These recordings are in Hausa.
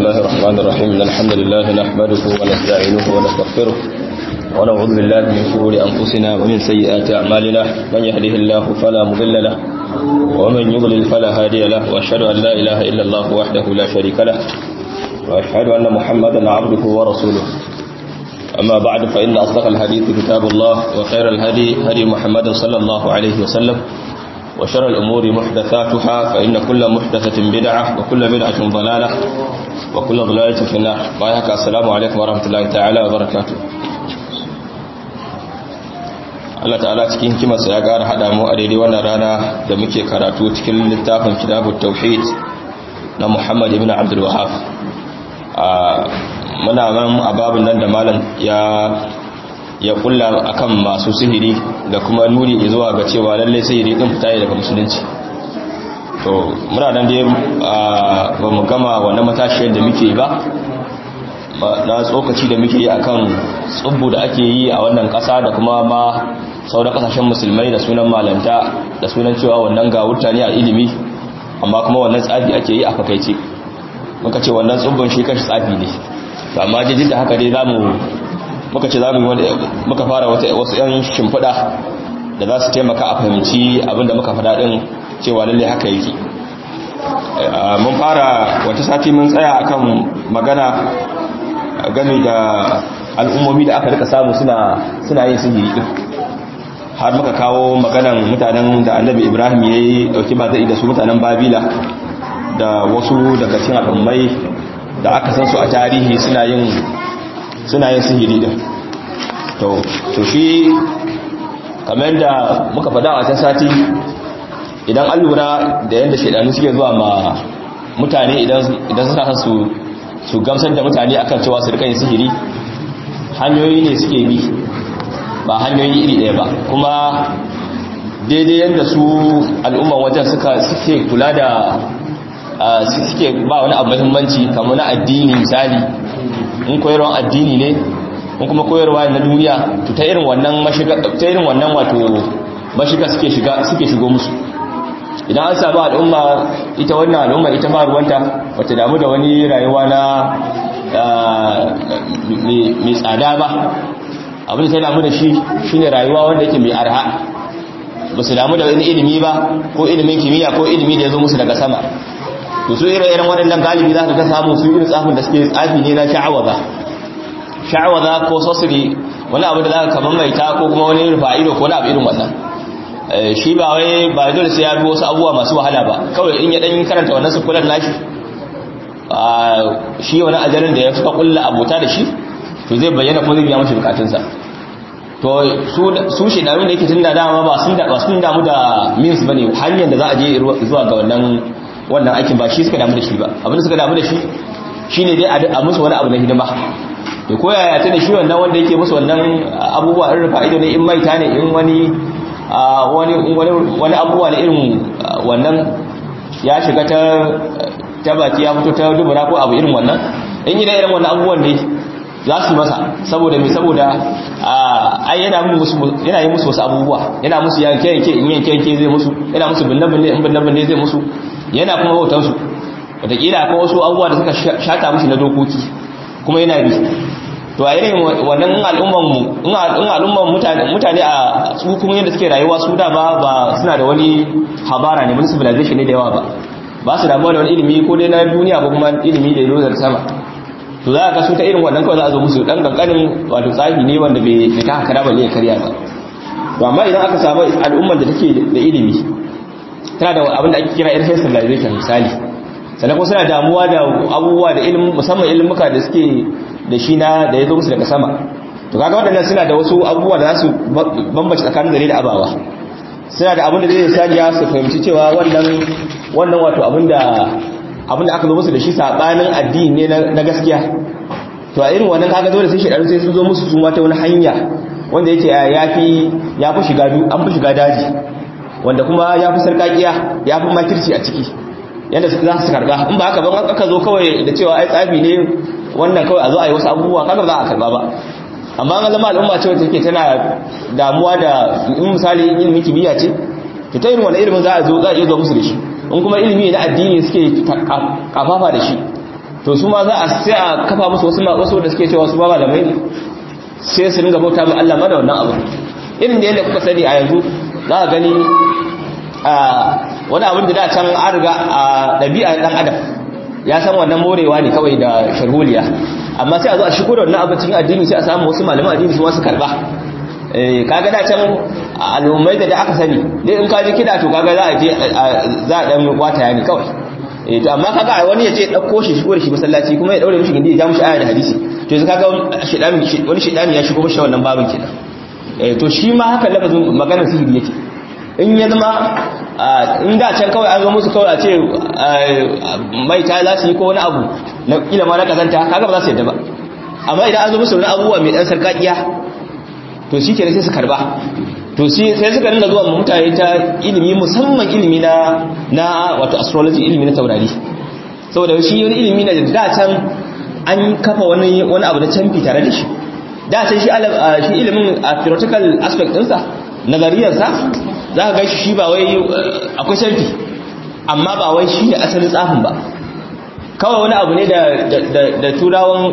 الله الرحمن الرحيم إن الحمد لله نحمده ونستعينه ونستغفره ونعوذ بالله من شرور أنفسنا ومن سيئات أعمالنا من يهده الله فلا مضل له ومن يضلل فلا هادي له وأشهد أن لا إله إلا الله وحده لا شريك له وأشهد أن محمدا عبده ورسوله أما بعد فإن أصدق الحديث كتاب الله وخير الهدي هدي محمد صلى الله عليه وسلم وشر الأمور محدثاتها فإن كل محدثة بدعة وكل بدعة ضلالة وكل ضلالة في النار بايك السلام عليكم ورحمة الله تعالى وبركاته Allah ta'ala cikin hikimarsa ya ƙara haɗa mu a daidai wannan rana da muke karatu cikin littafin kitabut tauhid na Muhammad ibn Abdul Wahhab muna nan a babin nan da malam ya ya kulla akan masu sihiri da kuma nuni zuwa ga cewa lalle sihiri din fita daga musulunci to muna nan dai ba mu gama wannan matashiyar da muke ba na tsokaci da muke yi akan tsubbu da ake yi a wannan kasa da kuma ma sauran kasashen musulmai da sunan malanta da sunan cewa wannan ga ne a ilimi amma kuma wannan tsafi ake yi a fakaice muka ce wannan tsubbun shi kashi tsafi ne to amma jijin da haka dai zamu muka ce zamu muka fara wasu yan shimfiɗa da za su taimaka a fahimci abinda muka faɗa ɗin cewa lalle haka yake mun fara wata sati mun tsaya akan magana game da al'ummomi da aka rika samu suna suna yin sihiri din har muka kawo maganan mutanen da annabi ibrahim ya yi dauki ba zai da su mutanen babila da wasu daga cikin al'ummai da aka san su a tarihi suna yin suna yin sihiri din to to shi kamar da muka faɗa a can sati idan an lura da yadda shaidanu suke zuwa ma mutane idan idan suna san su su gamsar da mutane akan cewa su rika yin sihiri hanyoyi ne suke bi ba hanyoyi iri ɗaya ba kuma daidai yadda su al'umman wajen suka suke kula da suke ba wani abu mahimmanci kamar na addini misali in koyarwan addini ne in kuma koyarwa na duniya to ta irin wannan mashiga ta irin wannan wato mashiga suke shiga suke shigo musu idan an samu al'umma ita wannan al'umma ita ba ruwanta wata damu da wani rayuwa na mai tsada ba abin da ta damu da shi shine rayuwa wanda yake mai arha ba su damu da wani ilimi ba ko ilimin kimiyya ko ilimi da ya zo musu daga sama to su ire-iren waɗannan galibi za ka ga samun su irin tsafin da suke tsafi ne na sha'awaza sha'awaza ko sosiri wani abu da za ka kaman mai ta ko kuma wani rufa ido ko wani abu irin wannan shi ba wai ba dole sai ya bi wasu abubuwa masu wahala ba kawai in ya dan karanta wannan su kullun nashi shi wani ajalin da ya suka kulla abota da shi to zai bayyana ko zai biya mashi bukatunsa to su shi da yake tun da dama ba sun da ba sun damu da means bane hanyar da za a je zuwa ga wannan wannan aikin ba shi suka damu da shi ba abinda suka damu da shi shine dai a musu wani abu na hidima to ko yaya ta da shi wannan wanda yake musu wannan abubuwa in rufa ido ne in maita ne in wani wani wani abubuwa ne irin wannan ya shiga ta ta baki ya fito ta dubura ko abu irin wannan in yi da irin wannan abubuwan ne za su masa saboda mai saboda ai yana yana yi musu wasu abubuwa yana musu yanke yanke in yanke yanke zai musu yana musu binne binne in binne binne zai musu yana kuma bautan su wataƙila akwai wasu abubuwa da suka shata mushi na dokoki kuma yana bi to a irin wannan al'umman mu in al'umman mutane mutane a su kuma yadda suke rayuwa su da ba ba suna da wani habara ne wani civilization ne da yawa ba ba su damuwa da wani ilimi ko dai na duniya ko kuma ilimi da yaro sama to za ka su ta irin wannan kawai za a zo musu dan kankanin wato tsafi ne wanda bai ta haka da balle ya karya ba to amma idan aka samu al'ummar da take da ilimi tana da abin da ake kira irfan civilization misali sannan kuma suna damuwa da abubuwa da ilimin musamman ilimuka da suke da shi na da ya zo musu daga sama to kaga waɗannan suna da wasu abubuwa da za su bambance tsakanin zare da abawa suna da abin da zai sanya su fahimci cewa wannan wannan wato abin da abin da aka zo musu da shi sabanin addini ne na gaskiya to a irin wannan kaga dole sai shedaru sai sun zo musu su ta wani hanya wanda yake yafi yafi shiga an fi shiga daji wanda kuma yafi sarkakiya yafi makirci a ciki yadda za su karba in ba haka ban aka zo kawai da cewa ai tsafi ne wannan kawai a zo a yi wasu abubuwa kaga za a karba ba amma an zama al'umma ce wacce take tana damuwa da in misali ilimin kimiyya ce to ta irin wani ilimin za a zo za a iya zo musu da shi in kuma ilimi na addini suke kafafa da shi to su ma za a sai a kafa musu wasu wasu da suke cewa su ba malamai ne sai su ringa bauta ma Allah ma da wannan abu irin da yadda kuka sani a yanzu za ka gani a wani abin da da can an riga a ɗabi'a ɗan adam ya san wannan morewa ne kawai da sharholiya amma sai a zo a shigo da wannan abin cikin addini sai a samu wasu malaman addini su masu karba kaga da can al'ummai da aka sani dai in ka ji kida to kaga za a je za a dan wata yani kawai eh to amma kaga wani ya ce dauko shi shigo da shi masallaci kuma ya daure mishi gindi ya ja mishi aya da hadisi to yanzu kaga shedani wani shedani ya shigo mishi wannan babin kenan eh to shi ma haka lafazin maganar sihiri yake in ya zama in da can kawai an zo musu kawai a ce mai ta za su yi ko wani abu na kila ma na kazanta kaga ba za su yadda ba amma idan an zo musu wani abubuwa mai dan sarkakiya to shi kenan sai su karba to sai suka ringa zuwa mutane ta ilimi musamman ilimi na na wato astrology ilimi na taurari saboda shi wani ilimi na da can an kafa wani wani abu da canfi tare da shi da can shi shi ilimin a theoretical aspect ɗinsa nazariyarsa za ka gaishe shi ba wai akwai canfi amma ba wai shi ne asalin tsafin ba kawai wani abu ne da turawan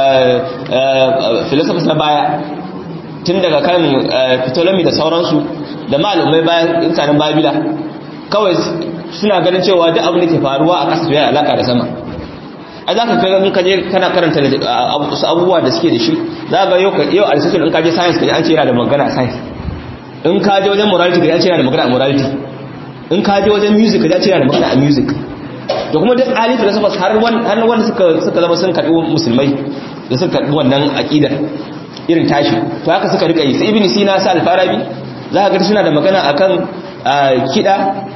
philosophers na baya tun daga kan ptolemy da sauransu da malumai bayan insanin babila kawai suna ganin cewa duk abin da ke faruwa a ƙasa yana alaka da sama a za ka kai in kaje kana karanta wasu abubuwa da suke da shi za ga yau yau a research in kaje science kaje an ce yana da magana a science in kaje wajen morality kaje an ce yana da magana a morality in kaje wajen music kaje an ce yana da magana a music da kuma duk ali philosophers har wanda suka suka zama sun karbi musulmai da suka karbi wannan aqidar irin tashi to haka suka rika yi sai ibn sina sa al-farabi za ka ga suna da magana akan kida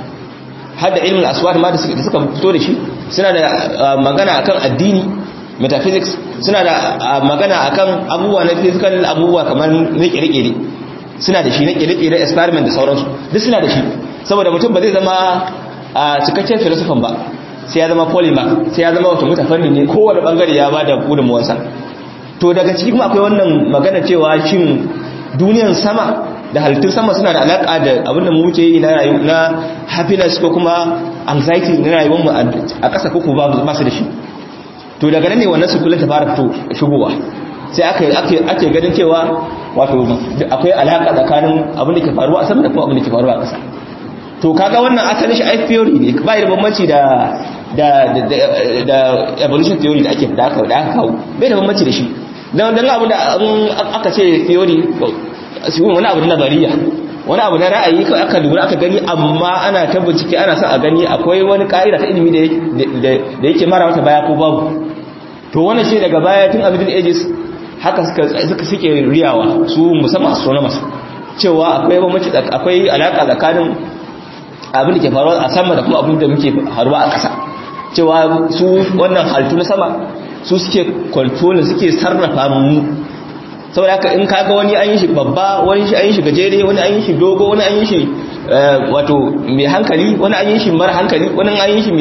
har da ilmin aswat ma da suka fito da shi suna da magana akan addini metaphysics suna da magana akan abubuwa na physical abubuwa kamar na kire-kire suna da shi na kire-kire experiment da sauransu duk suna da shi saboda mutum ba zai zama cikakken filosofan ba sai ya zama polymath sai ya zama wata mutafanni ne kowane bangare ya ba da gudunmuwansa to daga ciki kuma akwai wannan magana cewa shin duniyan sama da halittun sama suna da alaka da abinda mu muke yi na happiness ko kuma anxiety na rayuwar mu a ƙasa ko ba su da shi to daga nan ne wannan sukulan ta fara fito shigowa sai aka ake ake ganin cewa wato akwai alaka tsakanin abin da ke faruwa a sama da kuma abin da ke faruwa a ƙasa to kaga wannan asalin shi ai theory ne ba da bambanci da da da evolution theory da ake da aka da aka kawo bai da bambanci da shi dan dan abu da aka ce theory shi wani abu na nazariya wani abu na ra'ayi kai aka lura aka gani amma ana ta bincike ana son a gani akwai wani ka'ida ta ilimi da da yake mara mata baya ko babu to wannan shi daga baya tun a middle ages haka suka suka suke riyawa su musamman astronomers cewa akwai bambanci akwai alaka tsakanin abin da ke faruwa a sama da kuma abin da muke faruwa a ƙasa cewa su wannan halittu na sama su suke control suke sarrafa mu saboda haka in kaga wani an yi shi babba wani shi an yi shi gajere wani an yi shi dogo wani an yi shi wato mai hankali wani an yi shi mara hankali wani an yi shi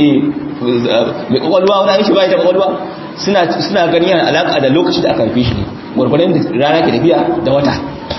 mai kwakwalwa wani an yi shi bai da kwakwalwa suna suna gani yana alaka da lokacin da aka haife shi gwargwadon da rana ke tafiya da wata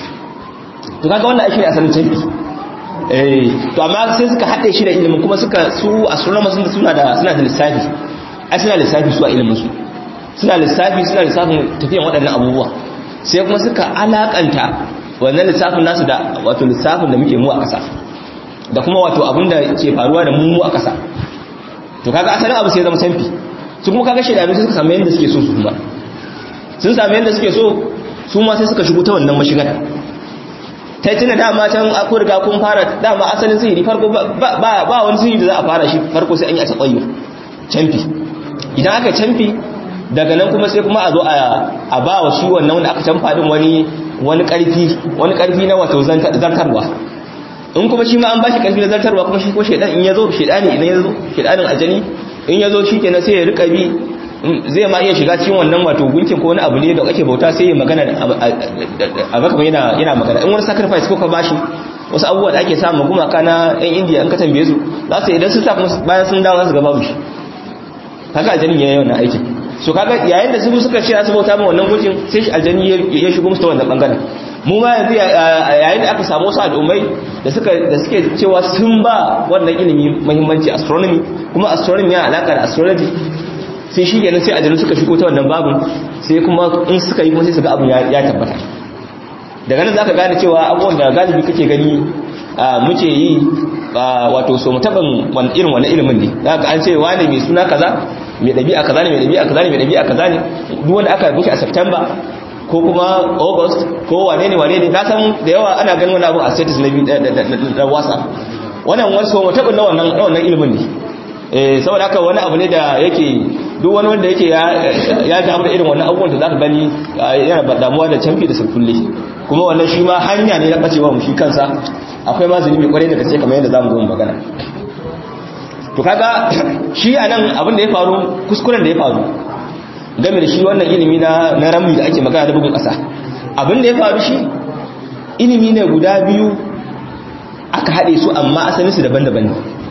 to kaga wannan ake asalin canfi eh to amma sai suka haɗe shi da ilimin kuma suka su astronomers suna da suna da lissafi ai suna lissafi su a ilimin su suna lissafi suna lissafin tafiyan waɗannan abubuwa sai kuma suka alakanta wannan lissafin nasu da wato lissafin da muke mu a ƙasa da kuma wato abin da ke faruwa da mu a ƙasa to kaga asalin abu sai zama canfi su kuma kaga shaidanu sai suka samu yadda suke so su kuma sun samu yadda suke so su ma sai suka shigo ta wannan mashigar ta yi tuna dama can akwai riga kun fara dama asalin sihiri farko ba wani sihiri da za a fara shi farko sai an yi a tsaƙwayo canfi idan aka canfi daga nan kuma sai kuma a zo a ba wa shi wannan wanda aka canfa din wani wani ƙarfi wani ƙarfi na wato zartarwa in kuma shi ma an ba shi ƙarfi na zartarwa kuma shi ko shaidan in ya zo shaidani idan ya zo shaidanin aljani in ya zo shi kenan sai ya rika bi zai ma iya shiga cikin wannan wato gunkin ko wani abu ne da ake bauta sai ya magana a baka yana yana magana in wani sacrifice ko ka bashi wasu abubuwa da ake samu gumaka na yan indiya in ka tambaye su za su idan sun sa kuma bayan sun dawo za su ga babu shi kaga aljanin ya yi wannan aikin so kaga yayin da su suka ce su bauta ma wannan gunkin sai shi aljani ya shigo musu ta wannan bangaren mu ma yanzu yayin da aka samu wasu al'ummai da suka da suke cewa sun ba wannan ilimi muhimmanci astronomy kuma astronomy yana alaka da astrology sai shi kenan sai aljanu suka shigo ta wannan babin sai kuma in suka yi kuma sai su ga abin ya tabbata daga nan zaka gane cewa abubuwan da galibi kake gani muke yi wato so mutaban irin wannan ilimin ne zaka an ce wane mai suna kaza mai dabi'a kaza ne mai dabi'a kaza ne mai dabi'a kaza ne duk wanda aka rubuta a September ko kuma August ko wane ne wane ne na san da yawa ana ganin wani abu a status na na WhatsApp wannan wani so mutabin na wannan wannan ilimin ne eh saboda haka wani abu ne da yake duk wani wanda yake ya damu da irin wannan abubuwan da zaka gani yana damuwa da canfi da sulfulle kuma wannan shi ma hanya ne na bacewa mu shi kansa akwai ma zunubi kwarai da gaske kamar yadda zamu zo mu magana to kaga shi anan abin da ya faru kuskuren da ya faru game da shi wannan ilimi na na ramli da ake magana da bugun kasa abin da ya faru shi ilimi ne guda biyu aka haɗe su amma asalin su daban-daban ne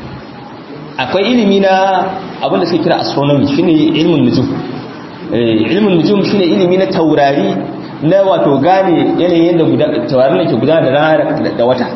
akwai ilimi na abin da suke kira astronomy shine ilmin nujum ilmin nujum shine ilimi na taurari na wato gane yanayin yadda taurarin da ke gudana da rana da wata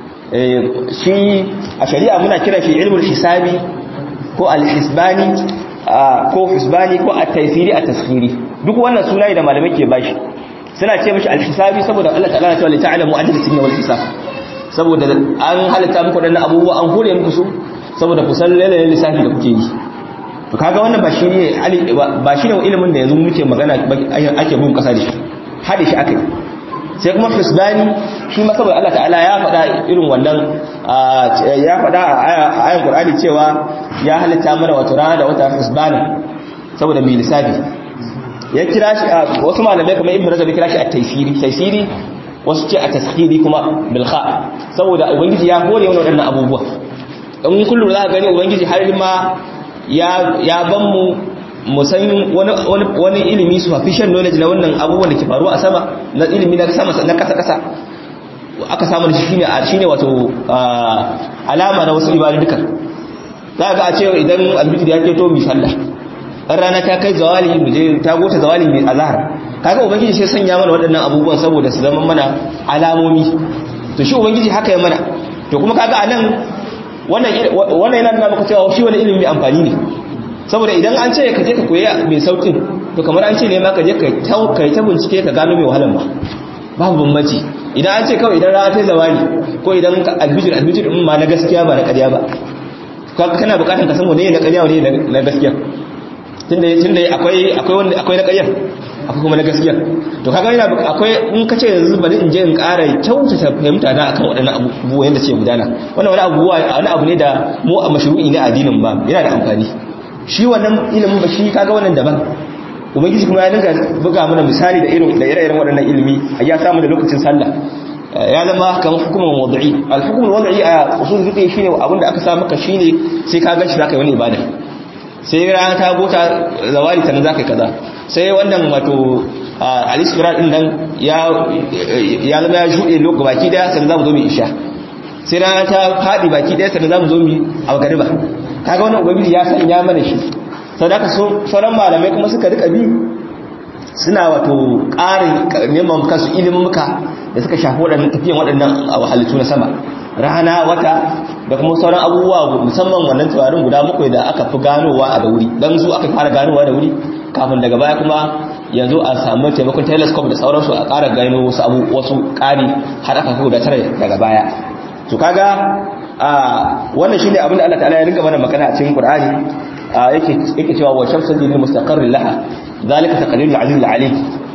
shi a shari'a muna kira shi ilmul hisabi ko al-hisbani ko hisbani ko at-taysiri at-tasghiri duk wannan sunaye da malamai ke bashi suna ce mishi al-hisabi saboda Allah ta'ala ya ce wa ta'lamu adad as-sinni wal hisab saboda an halitta muku wadannan abubuwa an hore muku su saboda ku san lalayen lissafi da kuke yi to kaga wannan ba shi ne ba shi ne ilimin da yanzu muke magana ake bin kasa da shi hade shi akai sai kuma hisbani shi ma saboda Allah ta'ala ya faɗa irin wannan ya faɗa a ayan Qur'ani cewa ya halitta mana wato rana da wata hisbani saboda mai lissafi ya kira shi wasu malamai kamar Ibn Rajab ya kira shi at-taysiri taysiri wasu ce at-taskhiri kuma bil kha saboda ubangiji ya hore wannan wadannan abubuwa in kullu za ka gani ubangiji har ma ya ban mu musan wani ilimi sufficient knowledge na wannan abubuwan da ke faruwa a sama na ilimi na sama na kasa kasa aka samu da shi shine wato alama na wasu ibadu duka za ga a ce idan albijir ya keto mi sallah ɗan rana ta kai zawali muje ta gota zawali mai azhar kaga ubangiji sai sanya mana waɗannan abubuwan saboda su zama mana alamomi to shi ubangiji haka ya mana to kuma kaga anan wannan yana nuna maka cewa shi wani ilimi amfani ne saboda idan an ce ka je ka koyi mai saukin to kamar an ce ne ma ka je ka yi ta bincike ka gano mai wahalan ba babu bambanci idan an ce kawai idan rana ta zawani ko idan albijir albijir in ma na gaskiya ba na ƙarya ba kana bukatar ka san wane ne na ƙarya wane ne na gaskiya tunda tunda akwai akwai wanda akwai na ƙarya akwai kuma na gaskiya to kaga yana akwai in kace yanzu bari in je in ƙara kyautata fahimta na akan waɗannan abubuwa yanda ce gudana wannan wani abubuwa wani abu ne da mu a mashru'i ne addinin ba yana da amfani shi wannan ilimin ba shi kaga wannan daban ubangiji kuma ya dinga buga mana misali da irin da ire-iren waɗannan ilimi a ya samu da lokacin sallah ya zama kan hukumar wad'i al-hukm al-wad'i a usul fiqh shine abinda aka sa maka shine sai ka ganshi zaka yi wani ibada sai rana ta gota zawali sannan zaka yi kaza sai wannan wato al-isra din nan ya ya zama ya shuɗe lokacin baki daya sannan zamu zo mu isha sai rana ta fadi baki daya sannan zamu zo mu a magariba kaga wannan ubangiji ya sanya mana shi sadaka sauran malamai kuma suka rika bi suna wato ƙarin neman kansu ilimuka da suka shafi waɗannan tafiyan waɗannan halittu na sama rana wata da kuma sauran abubuwa musamman wannan tawarin guda bakwai da aka fi ganowa a da wuri don su aka fara ganowa da wuri kafin daga baya kuma yanzu a samu taimakon telescope da sauransu a ƙara gano wasu abu wasu ƙari har aka fi da tare daga baya to kaga wannan shine abin da Allah ta'ala ya rinka mana magana a cikin Qur'ani yake yake cewa wa shamsu lil mustaqarrin laha zalika taqdirul aziz al alim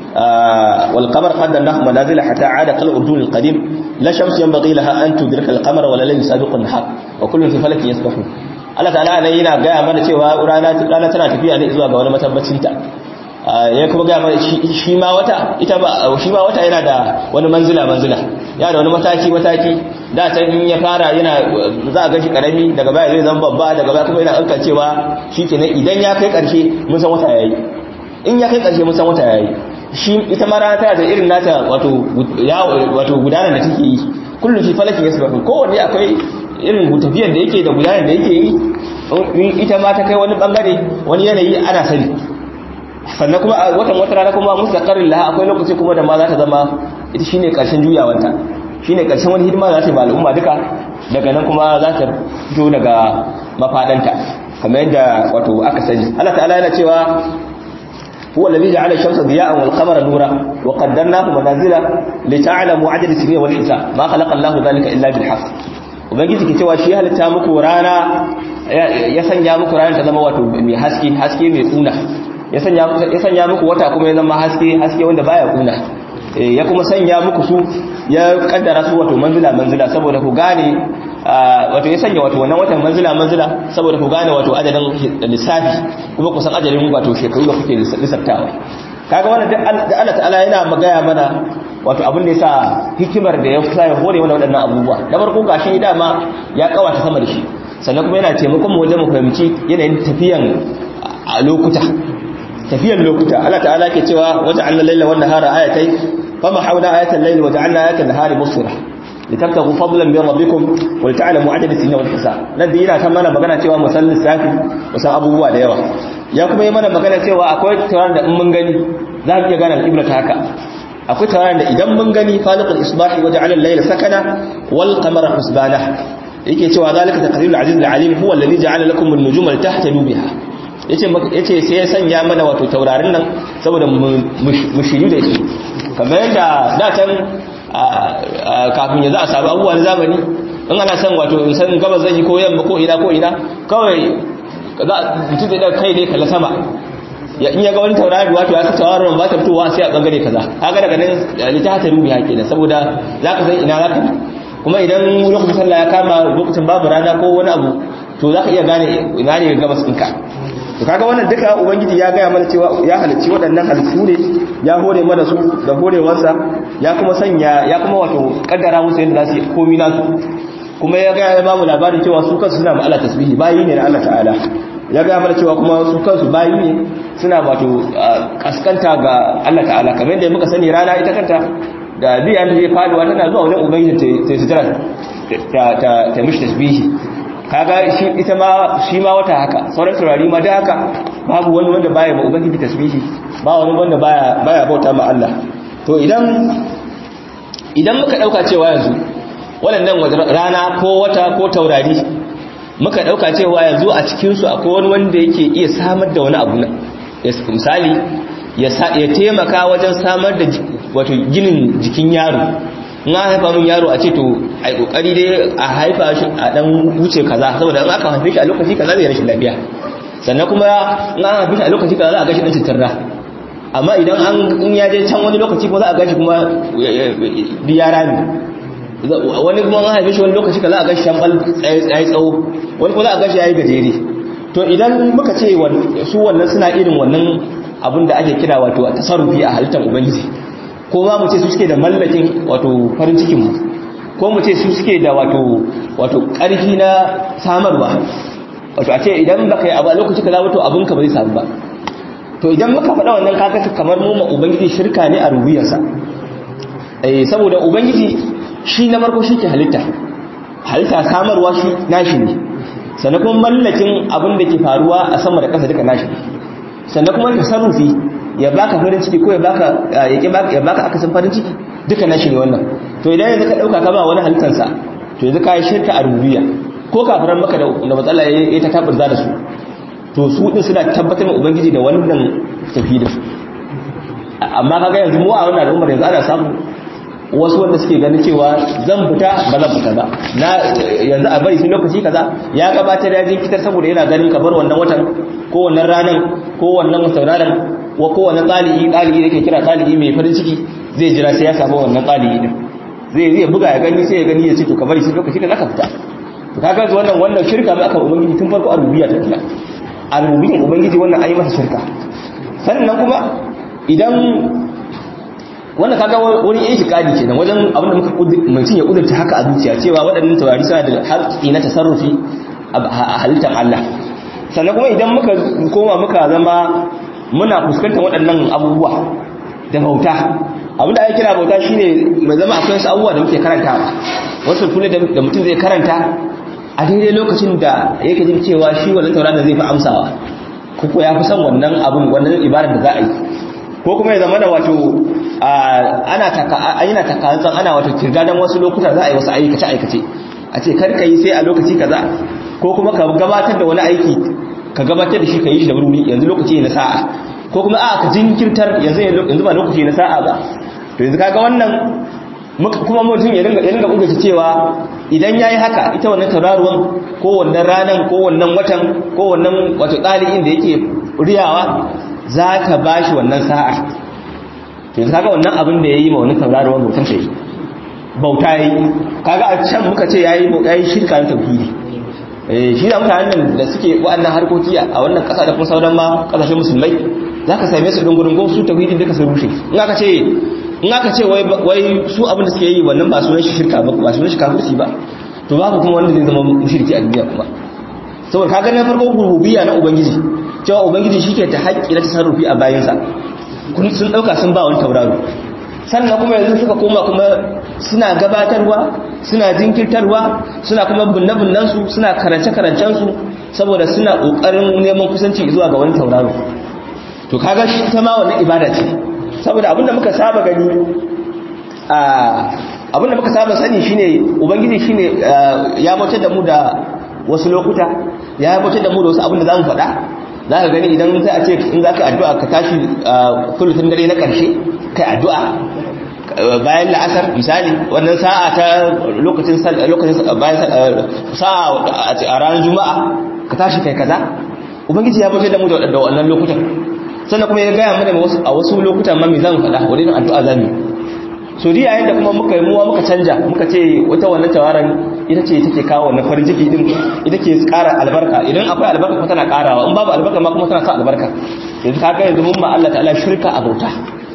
wal qamar qaddarnahu manazila hatta aada qal urdun al qadim la shamsu yanbaghi laha an tudrika al qamara wa la layl sabiqu an nahar wa kullun fi falakin yasbahun Allah ta'ala ne yana ga mana cewa rana rana tana tafiya ne zuwa ga wani matabbacin ta ya kuma ga mana shi ma wata ita ba shi ma wata yana da wani manzila manzila yana da wani mataki mataki da ta in ya fara yana za a gashi karami daga baya zai zama babba daga baya kuma yana ɗaukar cewa shi kenan idan ya kai ƙarshe mun san wata yayi in ya kai ƙarshe mun san wata yayi shi ita ma rana tana da irin nata wato wato gudanar da take yi kullum shi falakin yasbahu kowanne akwai irin tafiyar da yake da gudanar da yake yi ita ma ta kai wani bangare wani yanayi ana sani sannan kuma a watan wata rana kuma mustaqarrin laha akwai lokaci kuma da ma za ta zama ita shine karshen juyawanta shine karshen wani hidima za ta yi al'umma duka daga nan kuma za ta fito daga mafadanta kamar yadda wato aka sani Allah ta'ala yana cewa هو الذي جعل الشمس ضياء والقمر نورا وقدرناه منازل لتعلموا عدد السنين والحساب ما خلق الله ذلك الا بالحق ubangiji ke cewa shi halitta muku rana ya sanya muku rana ta zama wato mai haske haske mai kuna ya sanya muku wata kuma ya zama haske haske wanda baya kuna ya kuma sanya muku su ya kaddara su wato manzila manzila saboda ku gane wato ya sanya wato wannan watan manzila manzila saboda ku gane wato adadin lissafi kuma ku san adadin wato shekaru da kuke lissaftawa kaga wannan da Allah ta'ala yana magaya mana wato abin da yasa hikimar da ya sa ya hore mana waɗannan abubuwa da farko gashi dama ya kawata sama da shi sannan kuma yana taimakon mu wajen mu fahimci yanayin tafiyan a lokuta tafiyan lokuta Allah ta'ala ke cewa waja'alna layla wan nahara ayatai fama hawla ayatal layli waja'alna ayatal nahari mubsira litabtagu fadlan min rabbikum wa lita'lamu adad as-sinina wal hisab nan da yana ta mana magana cewa musallin safi musan abubuwa da yawa ya kuma yi mana magana cewa akwai tawaran da in mun gani za mu iya gane ibrata haka akwai tawaran da idan mun gani khaliqul isbahi wa ja'ala al-layla sakana wal qamara husbana yake cewa zalika taqdirul aziz al-alim huwa alladhi ja'ala lakum an-nujuma litahtadu biha yace yace sai ya sanya mana wato taurarin nan saboda mu shiryu da shi kamar yadda da can kafin ya za a samu abubuwa na zamani in ana son wato san gaba zai yi ko yamma ko ina ko ina kawai mutum zai daga kai ne kalla sama ya in ya ga wani taurari wato ya sa tauraron ba ta fitowa sai a bangare kaza kaga daga nan lita ta rubi hake nan saboda zaka san ina zaka kuma idan lokacin sallah ya kama lokacin babu rana ko wani abu to zaka iya gane ina ne gabas ɗinka to kaga wannan duka ubangiji ya gaya mana cewa ya halicci waɗannan halittu ne ya hore mana su da horewarsa ya kuma sanya ya kuma wato kaddara musu yadda za su komi nasu kuma ya gaya ba mu labarin cewa su kansu suna ma'ala tasbihi bayi ne na Allah ta'ala ya gaya mana cewa kuma su kansu bayi ne suna wato kaskanta ga Allah ta'ala kamar yadda muka sani rana ita kanta da biya da zai faduwa tana zuwa wajen ubangiji ta sutura ta ta mishi tasbihi kaga shi ita ma shi ma wata haka sauran turari ma da haka babu wani wanda baya ma ubangiji tasbihi ba wani wanda baya baya bauta ma Allah to idan idan muka dauka cewa yanzu waɗannan rana ko wata ko taurari muka dauka cewa yanzu a cikin su akwai wani wanda yake iya samar da wani abu misali ya ya taimaka wajen samar da wato ginin jikin yaro in an haifa min yaro a ce to ai kokari dai a haifa shi a dan wuce kaza saboda in aka haife shi a lokaci kaza zai rashin lafiya sannan kuma in an haife shi a lokaci kaza za a ga shi dan titirra amma idan an in ya je can wani lokaci kuma za a ga shi kuma biyara ne wani kuma an haife shi wani lokaci kaza a ga shi shambal tsaye tsawo wani kuma za a ga shi yayi gajere to idan muka ce su wannan suna irin wannan abin da ake kira wato tasarrufi a halittar ubangiji ko ma mu ce su suke da mallakin wato farin cikin mu ko mu ce su suke da wato wato ƙarfi na samarwa wato a ce idan baka yi abu a lokaci kaza wato abin ka ba zai samu ba to idan muka faɗa wannan kaga kamar mu ma ubangiji shirka ne a rubiyarsa eh saboda ubangiji shi na farko shi ke halitta halitta samarwa shi nashi ne sannan kuma mallakin abin da ke faruwa a sama da ƙasa duka nashi ne sannan kuma tasarrufi ya baka farin ciki ko ya baka ya baka akasin farin ciki duka nashi ne wannan to idan yanzu ka dauka ka ba wani halittarsa to yanzu ka yi shirka a rububiyya ko kafiran maka da matsala ya ta tabbata da su to su din suna tabbatar ma ubangiji da wannan tauhidin amma kaga yanzu mu a wannan al'ummar yanzu ana samu wasu wanda suke ganin cewa zan fita ba zan fita ba na yanzu a bari sun lokaci kaza ya gabatar da jinkitar saboda yana ganin kabar wannan watan ko wannan ranan ko wannan sauraron wa kowane ɗalibi ɗalibi da ke kira ɗalibi mai farin ciki zai jira sai ya samu wannan ɗalibi din zai zai buga ya gani sai ya gani ya ce to ka bari sai lokaci da zaka fita to kaga wannan wannan shirka mai aka ubangiji tun farko a rububiyya ta kula a rububiyyan ubangiji wannan ayi masa shirka sannan kuma idan wannan kaga wani itikadi kenan wajen abin da muka mutum ya kudurta haka a zuciya cewa waɗannan taurari suna da haƙƙi na tasarrufi a halittar Allah sannan kuma idan muka koma muka zama muna fuskantar waɗannan abubuwa da bauta abinda ake kira bauta shine mai zama akwai wasu abubuwa da muke karanta wasu tule da mutum zai karanta a daidai lokacin da yake jin cewa shi wannan tauraron zai fi amsawa ko ya fi son wannan abun wannan ibadar da za a yi ko kuma ya zama da wato ana taka ana takantsan ana wato kirgadan wasu lokuta za a yi wasu aikace aikace a ce kar ka yi sai a lokaci kaza ko kuma ka gabatar da wani aiki ka gabatar da shi ka yi shi da wuri yanzu lokaci na sa'a ko kuma a ka jinkirtar yanzu yanzu ba lokaci na sa'a ba to yanzu kaga wannan kuma mutum ya dinga ya dinga bugace cewa idan yayi haka ita wannan tauraruwan ko wannan ranan ko wannan watan ko wannan wato ɗali'in da yake riyawa za ta bashi wannan sa'a to yanzu kaga wannan abin da yayi ma wannan tauraruwan bautan sai bauta yayi kaga a can muka ce yayi yayi shirka na tauhidi eh shi da mutanen da suke wa'annan harkoki a wannan kasa da kuma sauran ma kasashen musulmai zaka same su dungurungun su tauhidin duka sun rushe in aka ce in aka ce wai wai su abin da suke yi wannan ba sunan shi shirka ba ba sunan shi kafirci ba to babu kuma wanda zai zama mushriki a duniya kuma saboda kaga na farko rububiyya na ubangiji cewa ubangiji shike ta haƙƙi na tasarrufi a bayansa kun sun dauka sun ba wani tauraro sannan kuma yanzu suka koma kuma suna gabatarwa suna jinkirtarwa suna kuma bunne-bunnensu suna karance-karancensu saboda suna ƙoƙarin neman kusanci zuwa ga wani tauraro to kaga shi ta ma wannan ibada ce saboda abinda muka saba gani abinda muka saba sani shine ubangiji shine ya bautar da mu da wasu lokuta ya bautar da mu da wasu abinda zamu faɗa za ka gani idan sai a ce in za ka addu'a ka tashi kulutun dare na ƙarshe kai addu'a bayan la'asar misali wannan sa'a ta lokacin lokacin bayan sa'a a ranar juma'a ka tashi kai kaza ubangiji ya bace da mu da wannan lokutan sannan kuma ya gaya mana a wasu lokutan ma me zan faɗa wani addu'a zamu so di yayin da kuma muka muwa muka canja muka ce wata wannan tawaran ita ce take kawo wannan farin ciki din ita ke ƙara albarka idan akwai albarka kuma tana ƙarawa in babu albarka ma kuma tana sa albarka yanzu kaga yanzu mun ma Allah ta'ala shirka a bauta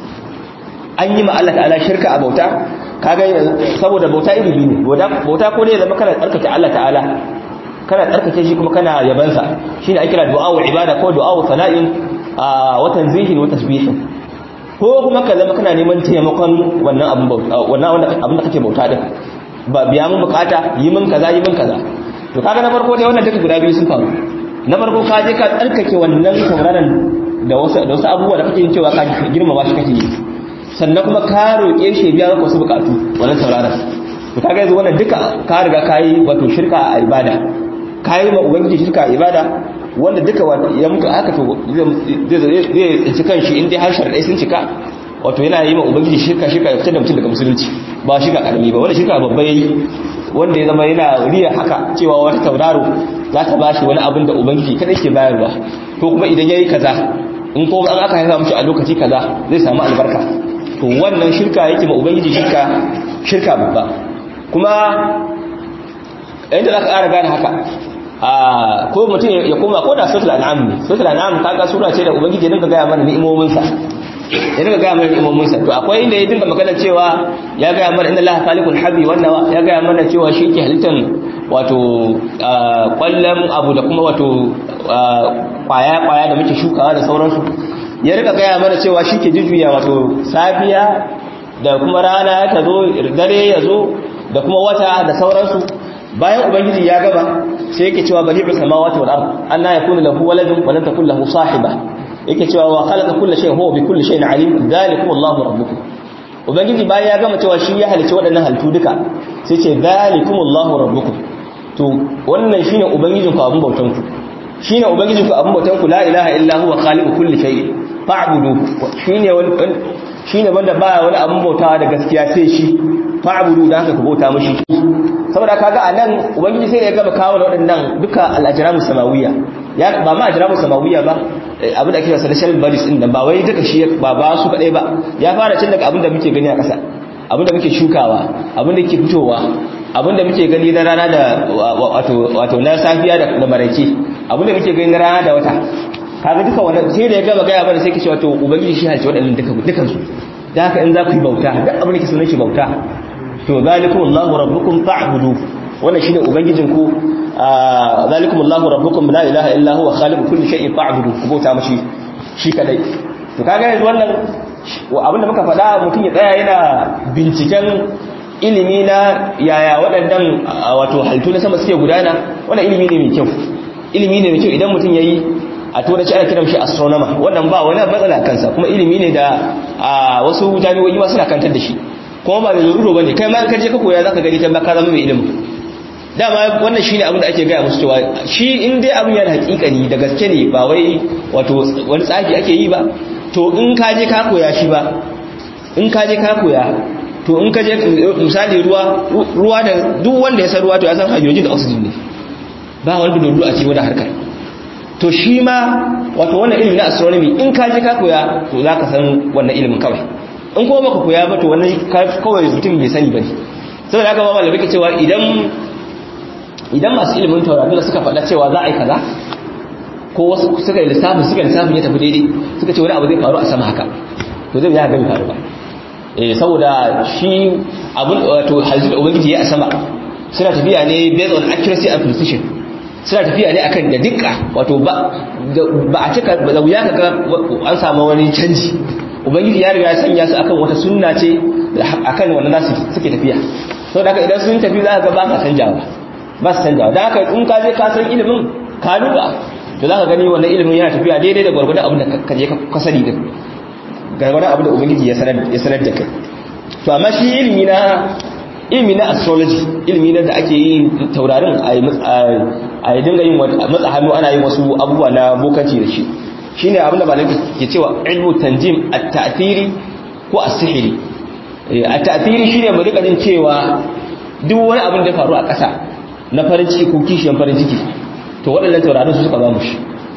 an yi ma Allah ta'ala shirka a bauta kaga saboda bauta iri biyu ne bauta ko ne zama kana tsarkake Allah ta'ala kana tsarkake shi kuma kana yabansa shine ake kira du'a wa ibada ko du'a wa sana'in wa tanzihin wa tasbihin ko kuma ka zama kana neman taimakon wannan abin bauta wannan abin da kake bauta din ba biya mun bukata yi min kaza yi min kaza to kaga na farko dai wannan duka guda biyu sun faru na farko ka je ka tsarkake wannan tauraron da wasu da wasu abubuwa da kake yin cewa ka girmama shi kake yi sannan kuma ka roƙe shi biya maka wasu bukatu wannan tauraron to kaga yanzu wannan duka ka riga kai wato shirka a ibada kai ma ubangiji shirka a ibada wanda duka ya mutu haka to zai tsinci kanshi inda har sharadai sun cika wato yana yi ma ubangiji shirka shirka ya fitar da mutum daga musulunci ba shirka karami ba wanda shirka babba yayi wanda ya zama yana riya haka cewa wata tauraro za ta bashi wani abin da ubangiji kada yake bayarwa ko kuma idan yayi kaza in ko an aka haifa mishi a lokaci kaza zai samu albarka to wannan shirka yake ma ubangiji shirka shirka babba kuma inda za ka ƙara gane haka ko mutum ya koma ko da suratul an'am ne suratul an'am kaga sura ce da ubangiji ya dinga gaya mana ni'imominsa ya dinga gaya mana ni'imominsa to akwai inda ya dinga magana cewa ya gaya mana inna allaha khaliqul habbi wan nawa ya gaya mana cewa shi ke halittan wato kwallon abu da kuma wato kwaya kwaya da muke shukawa da sauransu ya rika gaya mana cewa shi ke jujjuya wato safiya da kuma rana ya zo dare ya zo da kuma wata da sauransu bayan ubangiji ya gaba sai yake cewa bari'u samawati wal ard anna yakunu lahu waladun wa lam takul lahu sahiba yake cewa wa khalaqa kulla shay'in huwa bi kulli shay'in alim dhalikum Allahu rabbukum ubangiji bayan ya gama cewa shi ya halice waɗannan halittu duka sai ce dhalikum Allahu rabbukum to wannan shine ubangijin ku abun bautan ku shine ubangijin ku abun bautan ku la ilaha illa huwa khaliqu kulli shay'in fa'budu shine wani shine wanda ba wani abun bautawa da gaskiya sai shi fa'budu da haka ku bauta mishi saboda kaga anan ubangiji sai ya gaba kawo waɗannan duka al-ajramu samawiyya ya ba ma ajramu samawiyya ba abin da ake cewa celestial bodies din ba wai duka shi ba ba su kadai ba ya fara cin daga abin da muke gani a ƙasa abin da muke shukawa abin da ke fitowa abin da muke gani na rana da wato wato na safiya da da maraice abin da muke gani na rana da wata kaga duka wannan sai da ya gaba gaya bane sai ke cewa to ubangiji shi halci waɗannan duka dukan su da haka in za ku yi bauta duk abin da ke sunan shi bauta to zalikum Allahu rabbukum fa'budu wannan shine ubangijin ku zalikum Allahu rabbukum la ilaha illa huwa khaliqu kulli shay'in fa'budu ku bauta mashi shi kadai to kaga yanzu wannan abinda muka faɗa mutum ya tsaya yana binciken ilimi na yaya waɗannan wato halittu na sama suke gudana wannan ilimi ne mai kyau ilimi ne mai kyau idan mutum yayi a turanci ana kiran shi astronomer wannan ba wani matsala kansa kuma ilimi ne da wasu jami'o'i ma suna kantar da shi kuma ba da zururo bane kai ma in kaje ka koya zaka gani kai ma ka zama mai ilimi dama wannan shine abin da ake gaya musu cewa shi in dai abin yana hakikani da gaske ne ba wai wato wani tsafi ake yi ba to in ka je ka koya shi ba in ka je ka koya to in ka je misali ruwa ruwa da duk wanda ya san ruwa to ya san hydrogen da oxygen ne ba wani dodo a cikin harkar to shi ma wato wannan ilimin na astronomy in ka je ka koya to za ka san wannan ilimin kawai in kuma baka koya ba to wannan kawai mutum bai sani bane saboda haka ba malamai ke cewa idan idan masu ilimin taurari da suka faɗa cewa za a yi kaza ko wasu suka yi lissafin suka lissafin ya tafi daidai suka ce wani abu zai faru a sama haka to zai ya gani faru ba eh saboda shi abun wato halittar ubangiji ya a sama suna tafiya ne based on accuracy and precision suna tafiya ne akan da dukka wato ba ba a cika da wuya kaga an samu wani canji ubangiji ya riga ya sanya su akan wata sunna ce akan wannan nasu suke tafiya saboda haka idan sun tafi za ka ga ba ka canjawa ba su canjawa da haka in ka je ka san ilimin ka duba to za ka gani wannan ilimin yana tafiya daidai da gwargwadon abin da ka je ka sani din gwargwadon abin da ubangiji ya sanar da kai to amma shi ilimi na ilimi na astrology ilimi na da ake yi taurarin a yi dinga yin matsa hannu ana yin wasu abubuwa na bokanci da shi shine abin da malamai ke cewa ilmu tanjim at-ta'thiri ko as-sihri at-ta'thiri shine mu rika jin cewa duk wani abin da faru a ƙasa na farin ciki ko kishiyan farin ciki to waɗannan taurarin su suka ba mu shi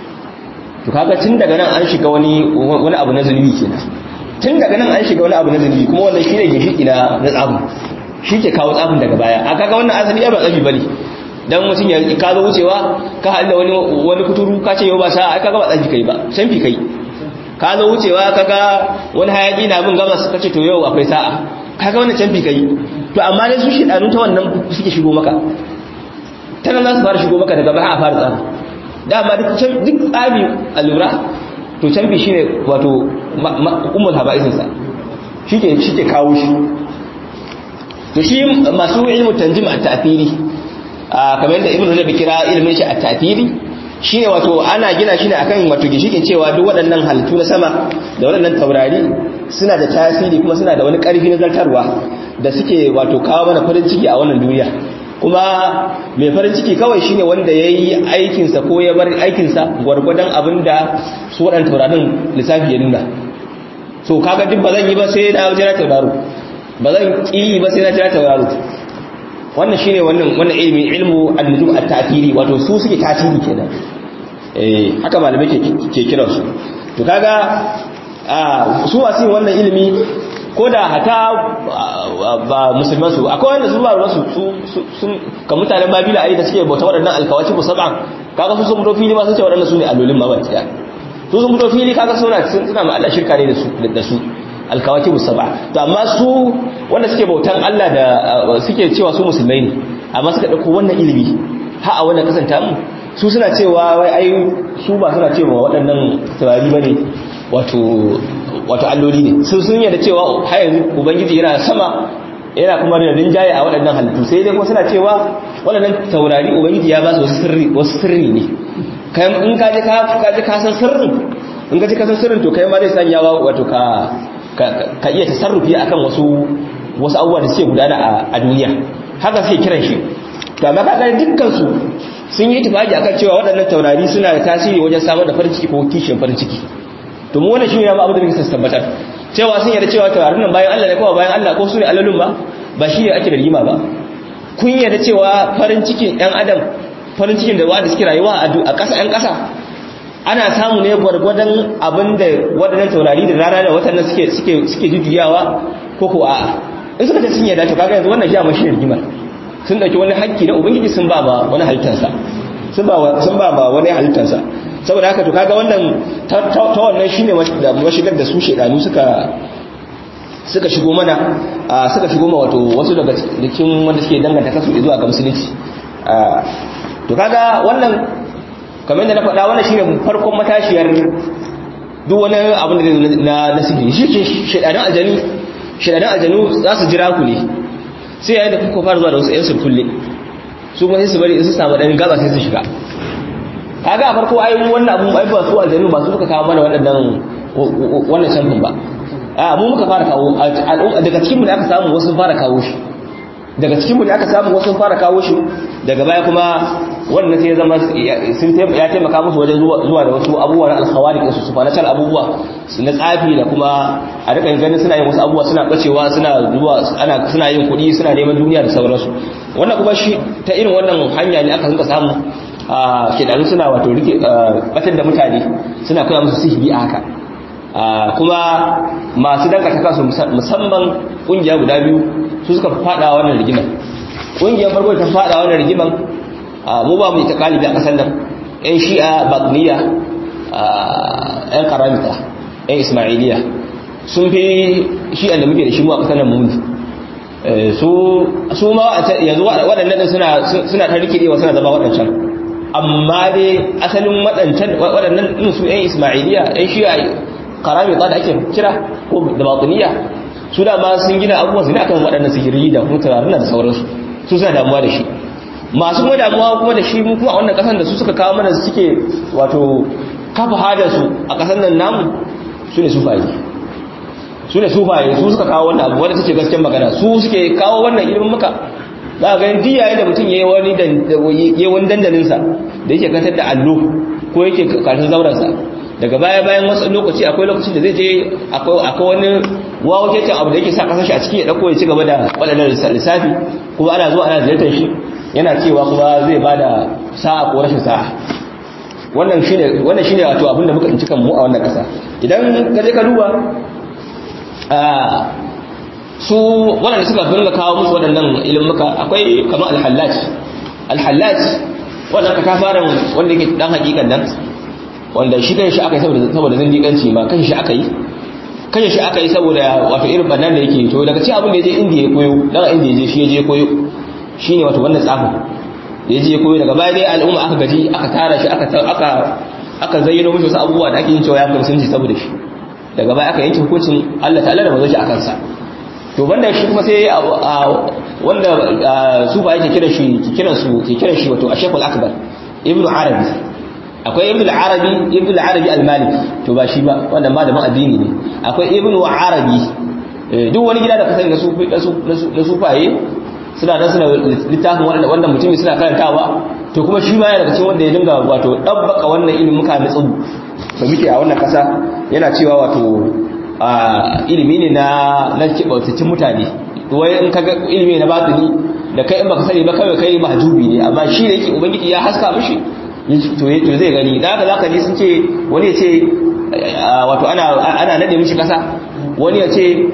to kaga tun daga nan an shiga wani wani abu na zunubi kenan tun daga nan an shiga wani abu na zunubi kuma wannan shine ginshiki na na tsabu shi ke kawo tsabin daga baya a kaga wannan asali ya ba tsabi bane dan mutum ya ka zo wucewa ka haɗu da wani wani kuturu ka ce yau ba sa ai kaga ba tsabi kai ba sanfi kai ka zo wucewa kaga wani hayaki na bin gabas ka ce to yau akwai sa'a kaga wannan canfi kai to amma dai su shedanu ta wannan suke shigo maka tana za su fara shigo maka daga baya a fara tsara dama duk duk tsabi a lura to canfi shine wato ummul haba'isinsa shike shike kawo shi to shi masu ilmu tanjim a ta'thiri kamar yadda ibnu rabi kira ilmin shi a ta'thiri shine wato ana gina shi ne akan wato gishikin cewa duk waɗannan halittu na sama da waɗannan taurari suna da tasiri kuma suna da wani ƙarfi na zartarwa da suke wato kawo mana farin ciki a wannan duniya kuma mai farin ciki kawai shine wanda ya yi aikinsa ko ya bar aikinsa gwargwadon abin da su waɗanda taurarin lissafi ya nuna so kaga duk ba zan yi ba sai na jira tauraro ba zan ƙi ba sai na jira tauraro wannan shine wannan wannan ilmi ilmu an-nujum at-ta'thiri wato su suke tasiri kenan eh haka malamai ke ke kiran su to kaga su wasu wannan ilimi ko da hata ba musulman su akwai wanda su ba su sun ka mutanen babila ai da suke bauta waɗannan alkawaci musabban kaga su sun fito fili ma sun ce waɗannan su ne allolin ma baki su sun fito fili kaga suna suna ma Allah shirka ne da su da su alkawaci musabba to amma su wanda suke bautan Allah da suke cewa su musulmai ne amma suka dauko wannan ilimi ha a wannan kasanta mu su suna cewa wai ai su ba suna cewa waɗannan taurari bane wato wato alloli ne sun sun yarda cewa har yanzu ubangiji yana sama yana kuma da rinjaye a waɗannan halittu sai dai kuma suna cewa waɗannan taurari ubangiji ya ba su wasu sirri wasu sirri ne kai in ka je ka ka je ka san sirrin in ka je ka san sirrin to kai ma zai sanya wa wato ka ka iya tasarrufi akan wasu wasu abubuwa da suke gudana a duniya haka suke kiran shi to amma kaga dukkan su sun yi tafaki akan cewa waɗannan taurari suna da tasiri wajen samar da farin ciki ko kishin farin ciki to mu wannan shine ya ba abu da muke tabbatar cewa sun yarda cewa taurarin nan bayan Allah ne ko bayan Allah ko su ne allolin ba ba shi ne ake da rigima ba kun yarda cewa farin cikin ɗan adam farin cikin da wanda suke rayuwa a ƙasa ɗan ƙasa ana samu ne gwargwadon abin da waɗannan taurari da rana da watan nan suke suke suke jujjuyawa ko ko a'a in suka ce sun yarda to kaga yanzu wannan shi a mashi rigimar sun dauki wani hakki na ubangiji sun ba ba wani halittarsa sun ba sun ba ba wani halittarsa saboda haka to kaga wannan ta wannan shine mashigar da su shedanu suka suka shigo mana suka shigo ma wato wasu daga cikin wanda suke danganta kasu zuwa ga musulunci to kaga wannan kamar da na faɗa wannan shine farkon matashiyar duk wani abin da na na sihiri shi ke shedanan aljanu shedanan aljanu za su jira ku ne sai yayin da kuka fara zuwa da wasu yan sulkulle su kuma sai su bari su samu dan gaba sai su shiga kaga a farko ai wannan abun ai ba su aljanu ba su suka kawo mana waɗannan wannan shamfin ba a mu muka fara kawo daga cikin mu ne aka samu wasu fara kawo shi daga cikin mu ne aka samu wasu fara kawo shi daga baya kuma wannan sai ya zama sun ya taimaka musu wajen zuwa da wasu abubuwa na alkhawari su su fanatal abubuwa na tsafi da kuma a rika ganin suna yin wasu abubuwa suna bacewa suna zuwa ana suna yin kuɗi suna neman duniya da sauransu wannan kuma shi ta irin wannan hanya ne aka rinka samu a kedanu suna wato rike batar da mutane suna koya musu sihiri a haka kuma masu dangata kansu musamman kungiya guda biyu su suka fada wannan rigimar kungiyar farko ta fada wannan rigiman mu ba mu ita kalibi a kasar nan yan shi'a batniya yan karamita yan ismailiya sun fi shi'an da muke da shi mu a kasar nan muni su ma yanzu waɗannan suna ta rikidewa suna zama waɗancan amma dai asalin waɗannan ɗin su yan ismailiya yan shi'a karamita da ake kira ko da batniya su da ma sun gina abubuwan su ne akan waɗannan sihiri da kuma turaruna da sauransu su suna damuwa da shi masu kuma damuwa kuma da shi mu kuma a wannan kasan da su suka kawo mana suke wato kafa hada su a kasan nan namu su ne sufaye su ne sufaye su suka kawo wannan abu wanda suke gaskiyar magana su suke kawo wannan ilimin muka za a ganin diyaye da mutum ya yi wani dandalinsa da yake kantar da allo ko yake karshen zauransa daga baya bayan wasu lokaci akwai lokacin da zai je akwai wani wawakecin abu da yake sa kasashe a ciki ya ɗauko ya ci gaba da waɗannan lissafi kuma ana zuwa ana ziyartar shi yana cewa kuma zai ba da sa'a ko rashin sa'a wannan shi ne wato abinda muka tsinci kan mu a wannan ƙasa idan ka je ka duba su waɗanda suka dinga kawo musu waɗannan ilimuka akwai kamar alhallaj alhallaj wannan ka ta fara wanda yake ɗan hakikan nan wanda shi kan shi aka yi saboda zindiƙanci ma kan shi aka yi kan shi aka yi saboda wato irin bannan da yake to daga cikin abin da ya je indiya ya koyo daga indiya ya je shi ya je koyo shi ne wato wannan tsafin da ya je koyo daga baya dai al'umma aka gaji aka tara shi aka aka aka zayyano mishi wasu abubuwa da ake yin cewa ya fi musulunci saboda shi daga baya aka yanke hukuncin Allah ta'ala da mazo shi a kansa to banda shi kuma sai wanda su ba yake kira shi kiran su ke kiran shi wato ashekul akbar ibnu arabi akwai ibnu arabi ibnu arabi al-maliki to ba shi ba wannan malamin addini ne akwai ibnu arabi duk wani gida da ka sani na sufaye suna nan suna littafin wannan mutumin suna karantawa to kuma shi ma yana daga cikin wanda ya dinga wato dabbaka wannan ilimin muka na tsubu da muke a wannan kasa yana cewa wato ilimi ne na na kibautacin mutane wai in kaga ilimi na batini da kai in baka sani ba kawai kai mahjubi ne amma shi ne yake ubangiji ya haska mishi to to zai gani da haka zaka ji sun ce wani ya ce wato ana ana nade mishi kasa wani ya ce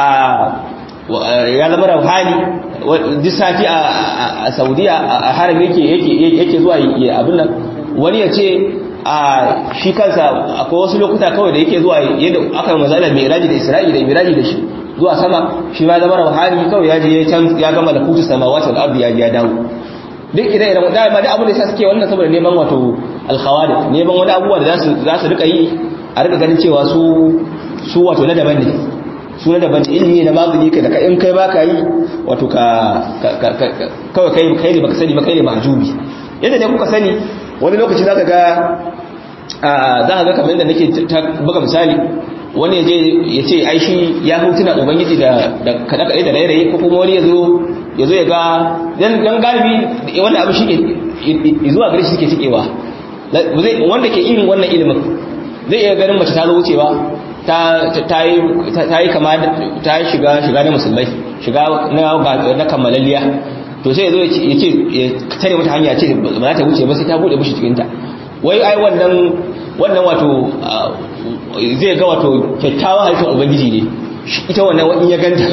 ya zama rauhani duk sati a saudiya a haram yake zuwa abin nan wani ya ce a shi kansa akwai wasu lokuta kawai da yake zuwa yadda aka yi mazalar mai iraji da isra'i da miraji da shi zuwa sama shi ma zama rauhani kawai ya je can ya gama da kutu sama wata al'abdi ya ya dawo duk idan idan da ma da abin da sa suke wannan saboda neman wato alkhawari neman wani abubuwa da za su rika yi a rika ganin cewa su su wato na daban ne suna da ban ilimi na magani ka da ka in kai baka yi wato ka kawai kai kai ne baka sani ba kai ne mahjubi yadda ne kuka sani wani lokaci zaka ga za ka ga kamar yadda nake buga misali wani yaje ya ce ai shi ya hutuna ubangiji da da kada kada da rairaye ko kuma wani yazo yazo ya ga dan dan galibi wannan abu shi ke zuwa gare shi ke cikewa wanda ke irin wannan ilimin zai iya ganin mace ta zo wucewa ta yi kama ta shiga shiga na musulmai shiga na kammalalliya to sai zo ya ce ya tare mata hanya ce ba za ta wuce ba sai ta bude mishi cikinta wai ai wannan wannan wato zai ga wato kyakkyawan halittar ubangiji ne ita wannan wani ya ganta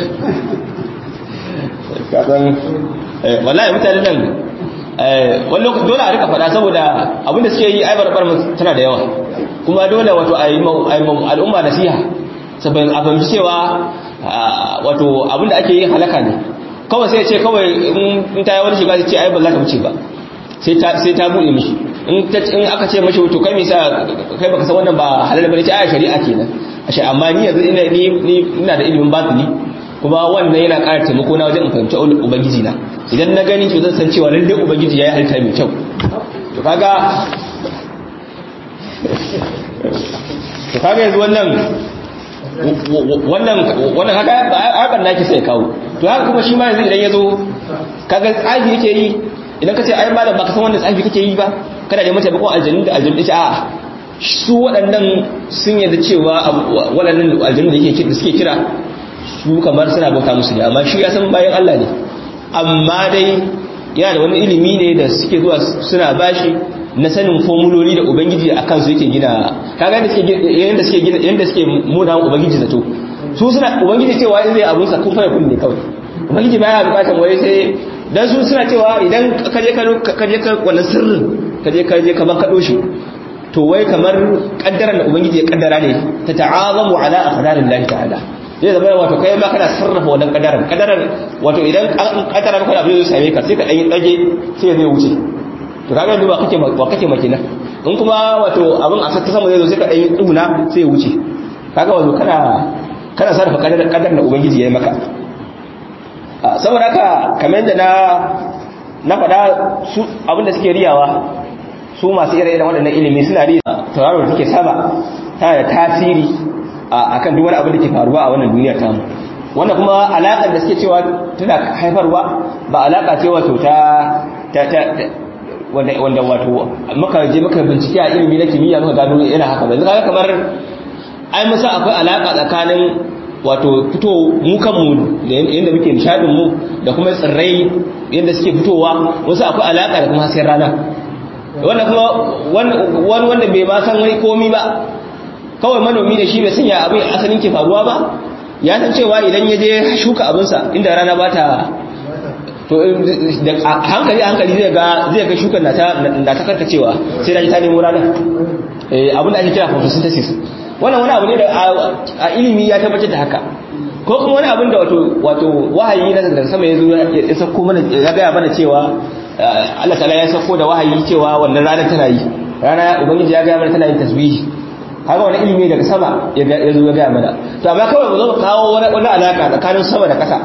kasan wallahi mutanen nan wani lokaci dole a rika faɗa saboda abinda suke yi ai barbar tana da yawa kuma dole wato a yi al'umma nasiha saboda a fahimci cewa wato abinda ake yi halaka ne kawai sai ce kawai in ta yi wani shiga ce ai ba za ta wuce ba sai ta buɗe mishi in aka ce mashi to kai misa kai baka san wannan ba halal bane ce ai shari'a kenan ashe amma ni yanzu ina ni ina da ilimin batini kuma wannan yana ƙara taimako na wajen fahimci ubangiji na idan na gani to zan san cewa lalle ubangiji yayi halitta mai kyau to kaga to kaga yanzu wannan wannan wannan haka hakan nake sai kawo to haka kuma shi ma yanzu idan yazo kaga tsafi yake yi idan ka ce ai malam ba ka san wanda tsafi kake yi ba kada ne mace bakon aljannu da aljannu ce a'a su waɗannan sun yadda cewa waɗannan aljannu da yake da suke kira su kamar suna bauta musu ne amma shi ya san bayan Allah ne amma dai yana da wani ilimi ne da suke zuwa suna bashi na sanin formuloli da ubangiji a kansu yake gina kaga yadda suke yadda suke gina yadda suke muna ubangiji zato su suna ubangiji cewa in zai abun sa kun fara kun ne kawai ubangiji baya bukatan wai sai dan su suna cewa idan ka je ka ka je ka wannan sirrin ka je ka je ka ban kado shi to wai kamar kaddaran da ubangiji ya kaddara ne ta ta'azamu ala aqdarillahi ta'ala zai zama wato kai ma kana sarrafa wannan kadaran kadaran wato idan an kaddara maka abin zai same ka sai ka dan yi dage sai zai wuce to kaga yanzu ba kake ba kake makina in kuma wato abin a ta sama zai zo sai ka dan yi duna sai ya wuce kaga wato kana kana sarrafa kadaran kadaran da ubangiji ya yi maka saboda haka kamar yadda na na faɗa su abin da suke riyawa su masu ire-iren waɗannan ilimi suna riya tauraro da take sama tana da tasiri a kan duk wani abin da ke faruwa a wannan duniyar tamu wannan kuma alaƙar da suke cewa tana haifarwa ba alaƙa ce wato ta ta ta wanda wanda wato muka je muka bincike a ilimi na kimiyya muka gano yana haka ba kaga kamar ai musa akwai alaƙa tsakanin wato fito mu kanmu da yadda muke nishadin mu da kuma tsirrai yadda suke fitowa wasu akwai alaƙa da kuma hasken rana wannan kuma wani wanda bai ba san wani komi ba kawai manomi da shi bai sanya abin asalin ke faruwa ba ya san cewa idan ya je shuka abinsa inda rana ba ta to hankali hankali zai ga zai ga shukan na ta na ta karkacewa sai da ta nemo rana eh abin da ake kira photosynthesis wannan wani abu ne da a ilimi ya tabbatar da haka ko kuma wani abin da wato wato wahayi na daga sama ya zo ya sako mana ya ga mana cewa Allah ta'ala ya sako da wahayi cewa wannan ranar tana yi rana ubangiji ya ga mana tana yin tasbihi haka wani ilimi daga sama ya zo ya ga mana to amma kawai mu zo mu kawo wani wani alaka tsakanin sama da ƙasa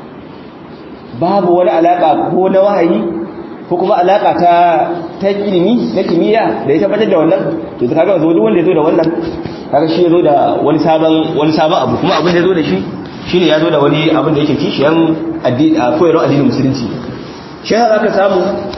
babu wani alaka ko na wahayi ko kuma alaka ta ta ilimi na kimiyya da ya tabbatar da wannan to kaga zo duk wanda ya zo da wannan kaga shi ya zo da wani sabon wani sabon abu kuma abin da ya zo da shi shine ya zo da wani abin da yake kishiyan addini a koyarwar addinin musulunci shi yasa zaka samu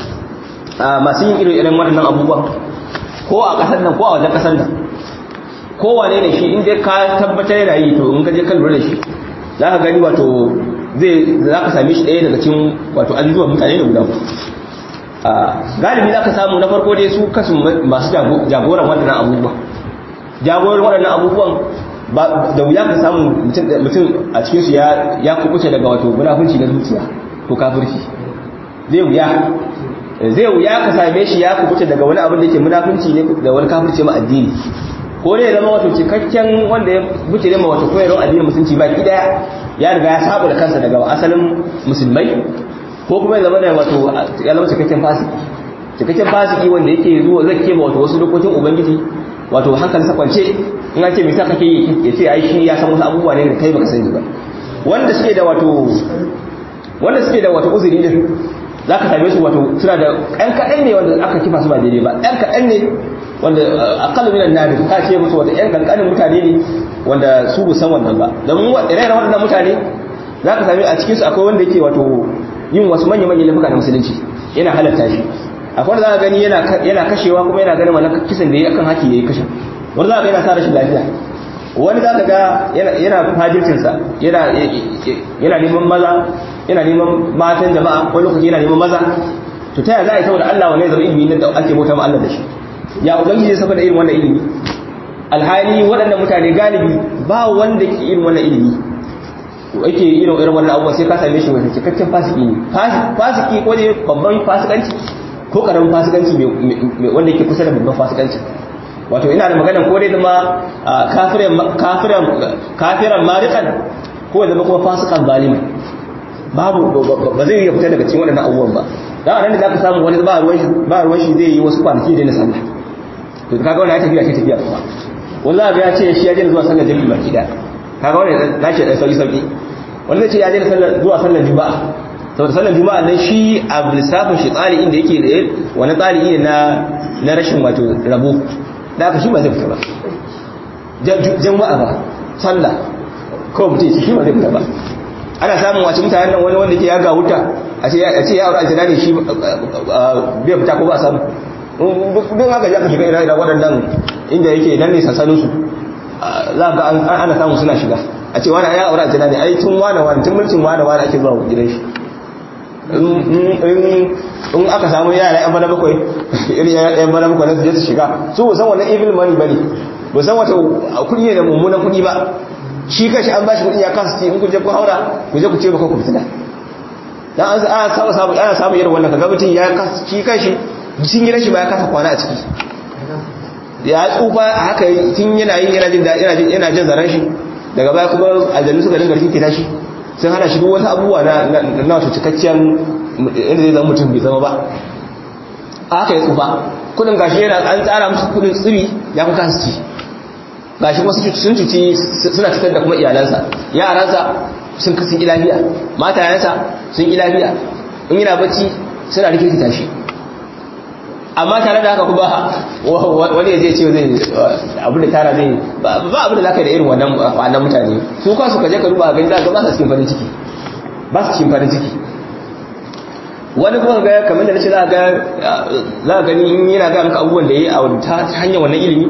masu yin irin irin waɗannan abubuwan ko a ƙasar nan ko a wajen ƙasar nan kowane ne shi inda ka tabbatar yana yi to in ka je kan lura da shi za ka gani wato zai za ka same shi ɗaya daga cikin wato azuzuwan mutane da guda galibi za ka samu na farko dai su kasu masu jagoran waɗannan abubuwan jagoran waɗannan abubuwan da wuya ka samu mutum a cikinsu ya kubuce daga wato munafunci na zuciya ko kafirci zai wuya zai wuya ka same shi ya kubuce daga wani abin da yake munafunci ne da wani kafirci ma addini ko ne ya zama wato cikakken wanda ya buce ne ma wato koyarwar addinin musulunci ba daya ya riga ya saba da kansa daga asalin musulmai ko kuma ya zama da wato ya zama cikakken fasiki cikakken fasiki wanda yake zuwa zai kema wato wasu dokokin ubangiji wato hankalinsa kwance in an ce me yasa kake yi ya ce ai shi ya san wasu abubuwa ne da kai baka sani ba wanda suke da wato wanda suke da wato uzuri ne za ka same su wato suna da ɗan kaɗan ne wanda aka kifa su ba daidai ba ɗan kaɗan ne wanda akalla minan nadir ka ce musu wata ƴan ƙanƙanin mutane ne wanda su bu san wannan ba don ire-iren waɗannan mutane za ka same a cikinsu akwai wanda yake wato yin wasu manya-manyan laifuka na musulunci yana halatta shi akwai wanda za ka gani yana kashewa kuma yana ganin wannan kisan da ya akan haki ya yi kashe wani za ka yana sa rashin lafiya wani za ka ga yana fajircinsa yana neman maza yana neman matan jama'a wani lokaci yana neman maza to ta yaya za a yi saboda Allah wane zama ilimi da ake bauta ma Allah da shi ya ubangiji ya saka da irin wannan ilimi alhali waɗannan mutane galibi ba wanda ke irin wannan ilimi yake irin irin wannan abubuwa sai ka same shi wata cikakken fasiki ne fasiki ko ne babban fasikanci ko karamin fasikanci wanda yake kusa da babban fasikanci wato ina da maganan ko dai zama kafiran marikan ko ya zama kuma fasikan zalimin babu ba zai iya fita daga cikin waɗannan abubuwan ba da a nan da zaka samu wani ba ruwan shi zai yi wasu kwanaki da na sallah to kaga wani ya tafiya ce tafiya kuma wani za ya ce shi ya je zuwa sallar jami'i baki da kaga wani na ce ɗan sauki sauki wani zai ce ya je zuwa sallar juma'a saboda sallar juma'a nan shi a lissafin shi tsari inda yake da wani tsari ne na rashin wato rabo da aka shi ba zai fita ba jama'a ba sallah kawai mutum shi ba zai fita ba ana samun wace mutanen nan wani wanda ke ya ga wuta a ce ya aure aljana ne shi bai fita ko ba samu duk haka ya ka shiga ina ina waɗannan inda yake nan ne sansaninsu za ga ana samu suna shiga a ce wani ya aure aljana ne ai tun wane wani tun mulkin wane wani ake zuwa gidan shi in aka samu yara yan bana bakwai irin yan bana bakwai na su su shiga su ba san wannan evil money bane ba san wata kuɗi ne da mummunan kuɗi ba shi kashi an bashi kuɗi ya kasa ci in kun je ku haura ku je ku ce baka ku fitina dan an ana samu samu ana samu irin wannan kaga mutum ya kasa shi kashi cikin gidan shi ba ya kasa kwana a ciki ya tsufa haka tun yana yi yana jin yana jin zaren shi daga baya kuma aljannu suka dinga rikita shi sun hana shi duk wasu abubuwa na wato cikakken inda zai zama mutum bai zama ba a haka ya tsufa kudin gashi yana an tsara musu kudin tsiri ya fi kansu ci gashi kuma sun cuci suna cutar da kuma iyalansa yaransa sun sun ƙi lafiya matayensa sun ƙi lafiya in yana bacci suna rikita shi amma tare da haka kuma wani ya zai ce zai abu da tara zai ba abu da za ka da irin wannan mutane su kansu ka je ka duba gani za ka ba su cikin farin ciki ba su cikin farin ciki wani kuma ga kamar da nace za ga za ka gani in yana ga maka abubuwan da yayi a ta hanyar wannan ilimi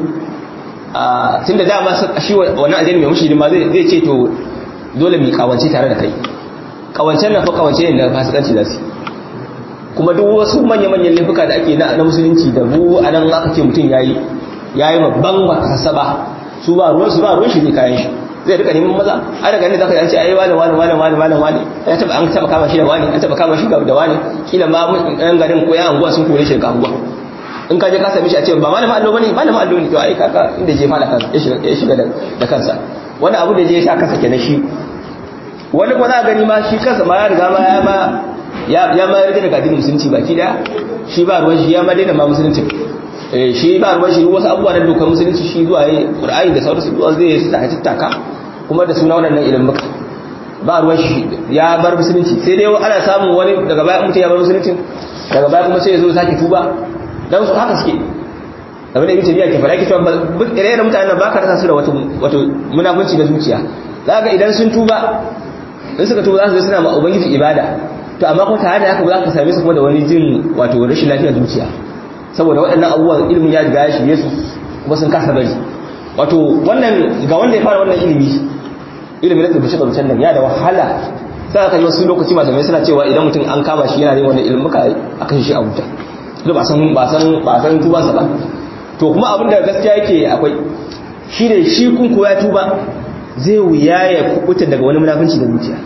a tunda dama shi wannan ajin mai mushi ma zai ce to dole mu kawance tare da kai kawancen nan fa kawance ne da fasikanci za su kuma duk wasu manya-manyan laifuka da ake na musulunci da bu a nan aka ce mutum ya yi ya yi babban makasaba su ba ruwan su ba ruwan shi ne kayan shi zai rika neman maza a daga ne zaka yi an ce ai wani wani wani wani wani wani ya taba an taba kama shi da wani an taba kama shi da wani kila ma ɗan garin ko ya anguwa sun kore shi ga anguwa in ka je ka same shi a ce ba malamin allo bane malamin allo ne to ai kaka inda je fara kansa ya shiga ya shiga da kansa wani abu da je ya sha kansa kenan shi wani kuma za gani ma shi kansa ma ya riga ma ya ma ya ma yarda daga addinin musulunci baki daya shi ba ruwan shi ya ma daina ma musulunci eh shi ba ruwan shi wasu abubuwa na dokar musulunci shi zuwa yi qur'ani da sauransu zuwa zai yi ta tattaka kuma da suna wannan ilimin muka ba ruwan shi ya bar musulunci sai dai ana samun wani daga baya mutum ya bar musulunci daga baya kuma sai ya zo sake tuba dan su haka suke abin da ibn tabiya ke fara ke cewa ire-iren mutanen nan baka rasa su da wato wato munafunci na zuciya zaka idan sun tuba in suka tuba za su zo suna ma ubangiji ibada to amma kuma tare da haka ba za ka same su kuma da wani jin wato rashin lafiyar zuciya saboda waɗannan abubuwan ilimin ya riga ya shige su kuma sun kasa bari wato wannan ga wanda ya fara wannan ilimi ilimin na tsibice tsibicen nan ya da wahala sai aka yi wasu lokaci masu mai suna cewa idan mutum an kama shi yana yin wannan ilimin muka aka shi a wuta duk ba san ba san ba san tubansa ba to kuma abin da gaskiya yake akwai shi ne shi kun koya tuba zai wuya ya kubuta daga wani munafunci da zuciya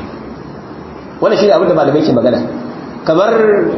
wannan shi ne abin da malamai ke magana kamar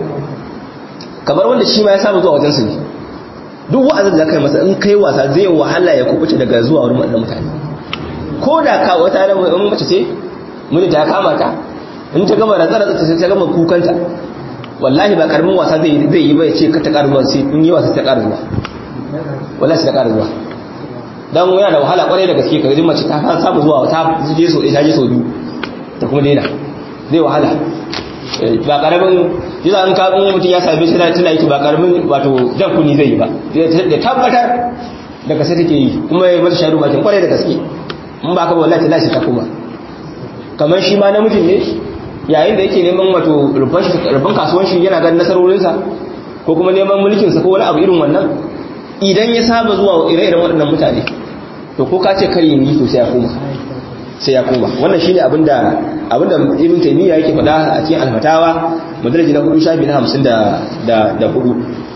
kamar wanda shi ma ya samu zuwa wajensu ne duk wa'azin da kai masa in kai wasa zai wahala ya kubuta daga zuwa wurin wannan mutane ko da ka wata ran in mace ce mun ta kama ta in ta gama rantsar da sai ta gama kukanta wallahi ba karamin wasa zai zai yi ba ya ce ka ta karuwa sai in yi wasa ta karuwa wallahi ta karuwa dan yana da wahala kwarai da gaske ka ji mace ta samu zuwa ta je so ta je so biyu ta kuma daina zai wahala ba karamin yana an kaɗin mutum ya same shi tana yi ba karamin wato jan kuni zai yi ba da tabbatar daga sai take yi kuma ya mata sharu bakin kwarai da gaske in ba ka ba wallahi tallashi ta kuma kamar shi ma namijin ne yayin da yake neman wato rufin kasuwan shi yana ganin nasarorinsa ko kuma neman mulkinsa ko wani abu irin wannan idan ya saba zuwa ire-iren waɗannan mutane to ko ka ce kar yin yi to sai ya koma sai ya koma wannan shine abinda abinda ibn taymiya yake faɗa a cikin al-fatawa madaraji na 4 shafi na 50 da da 4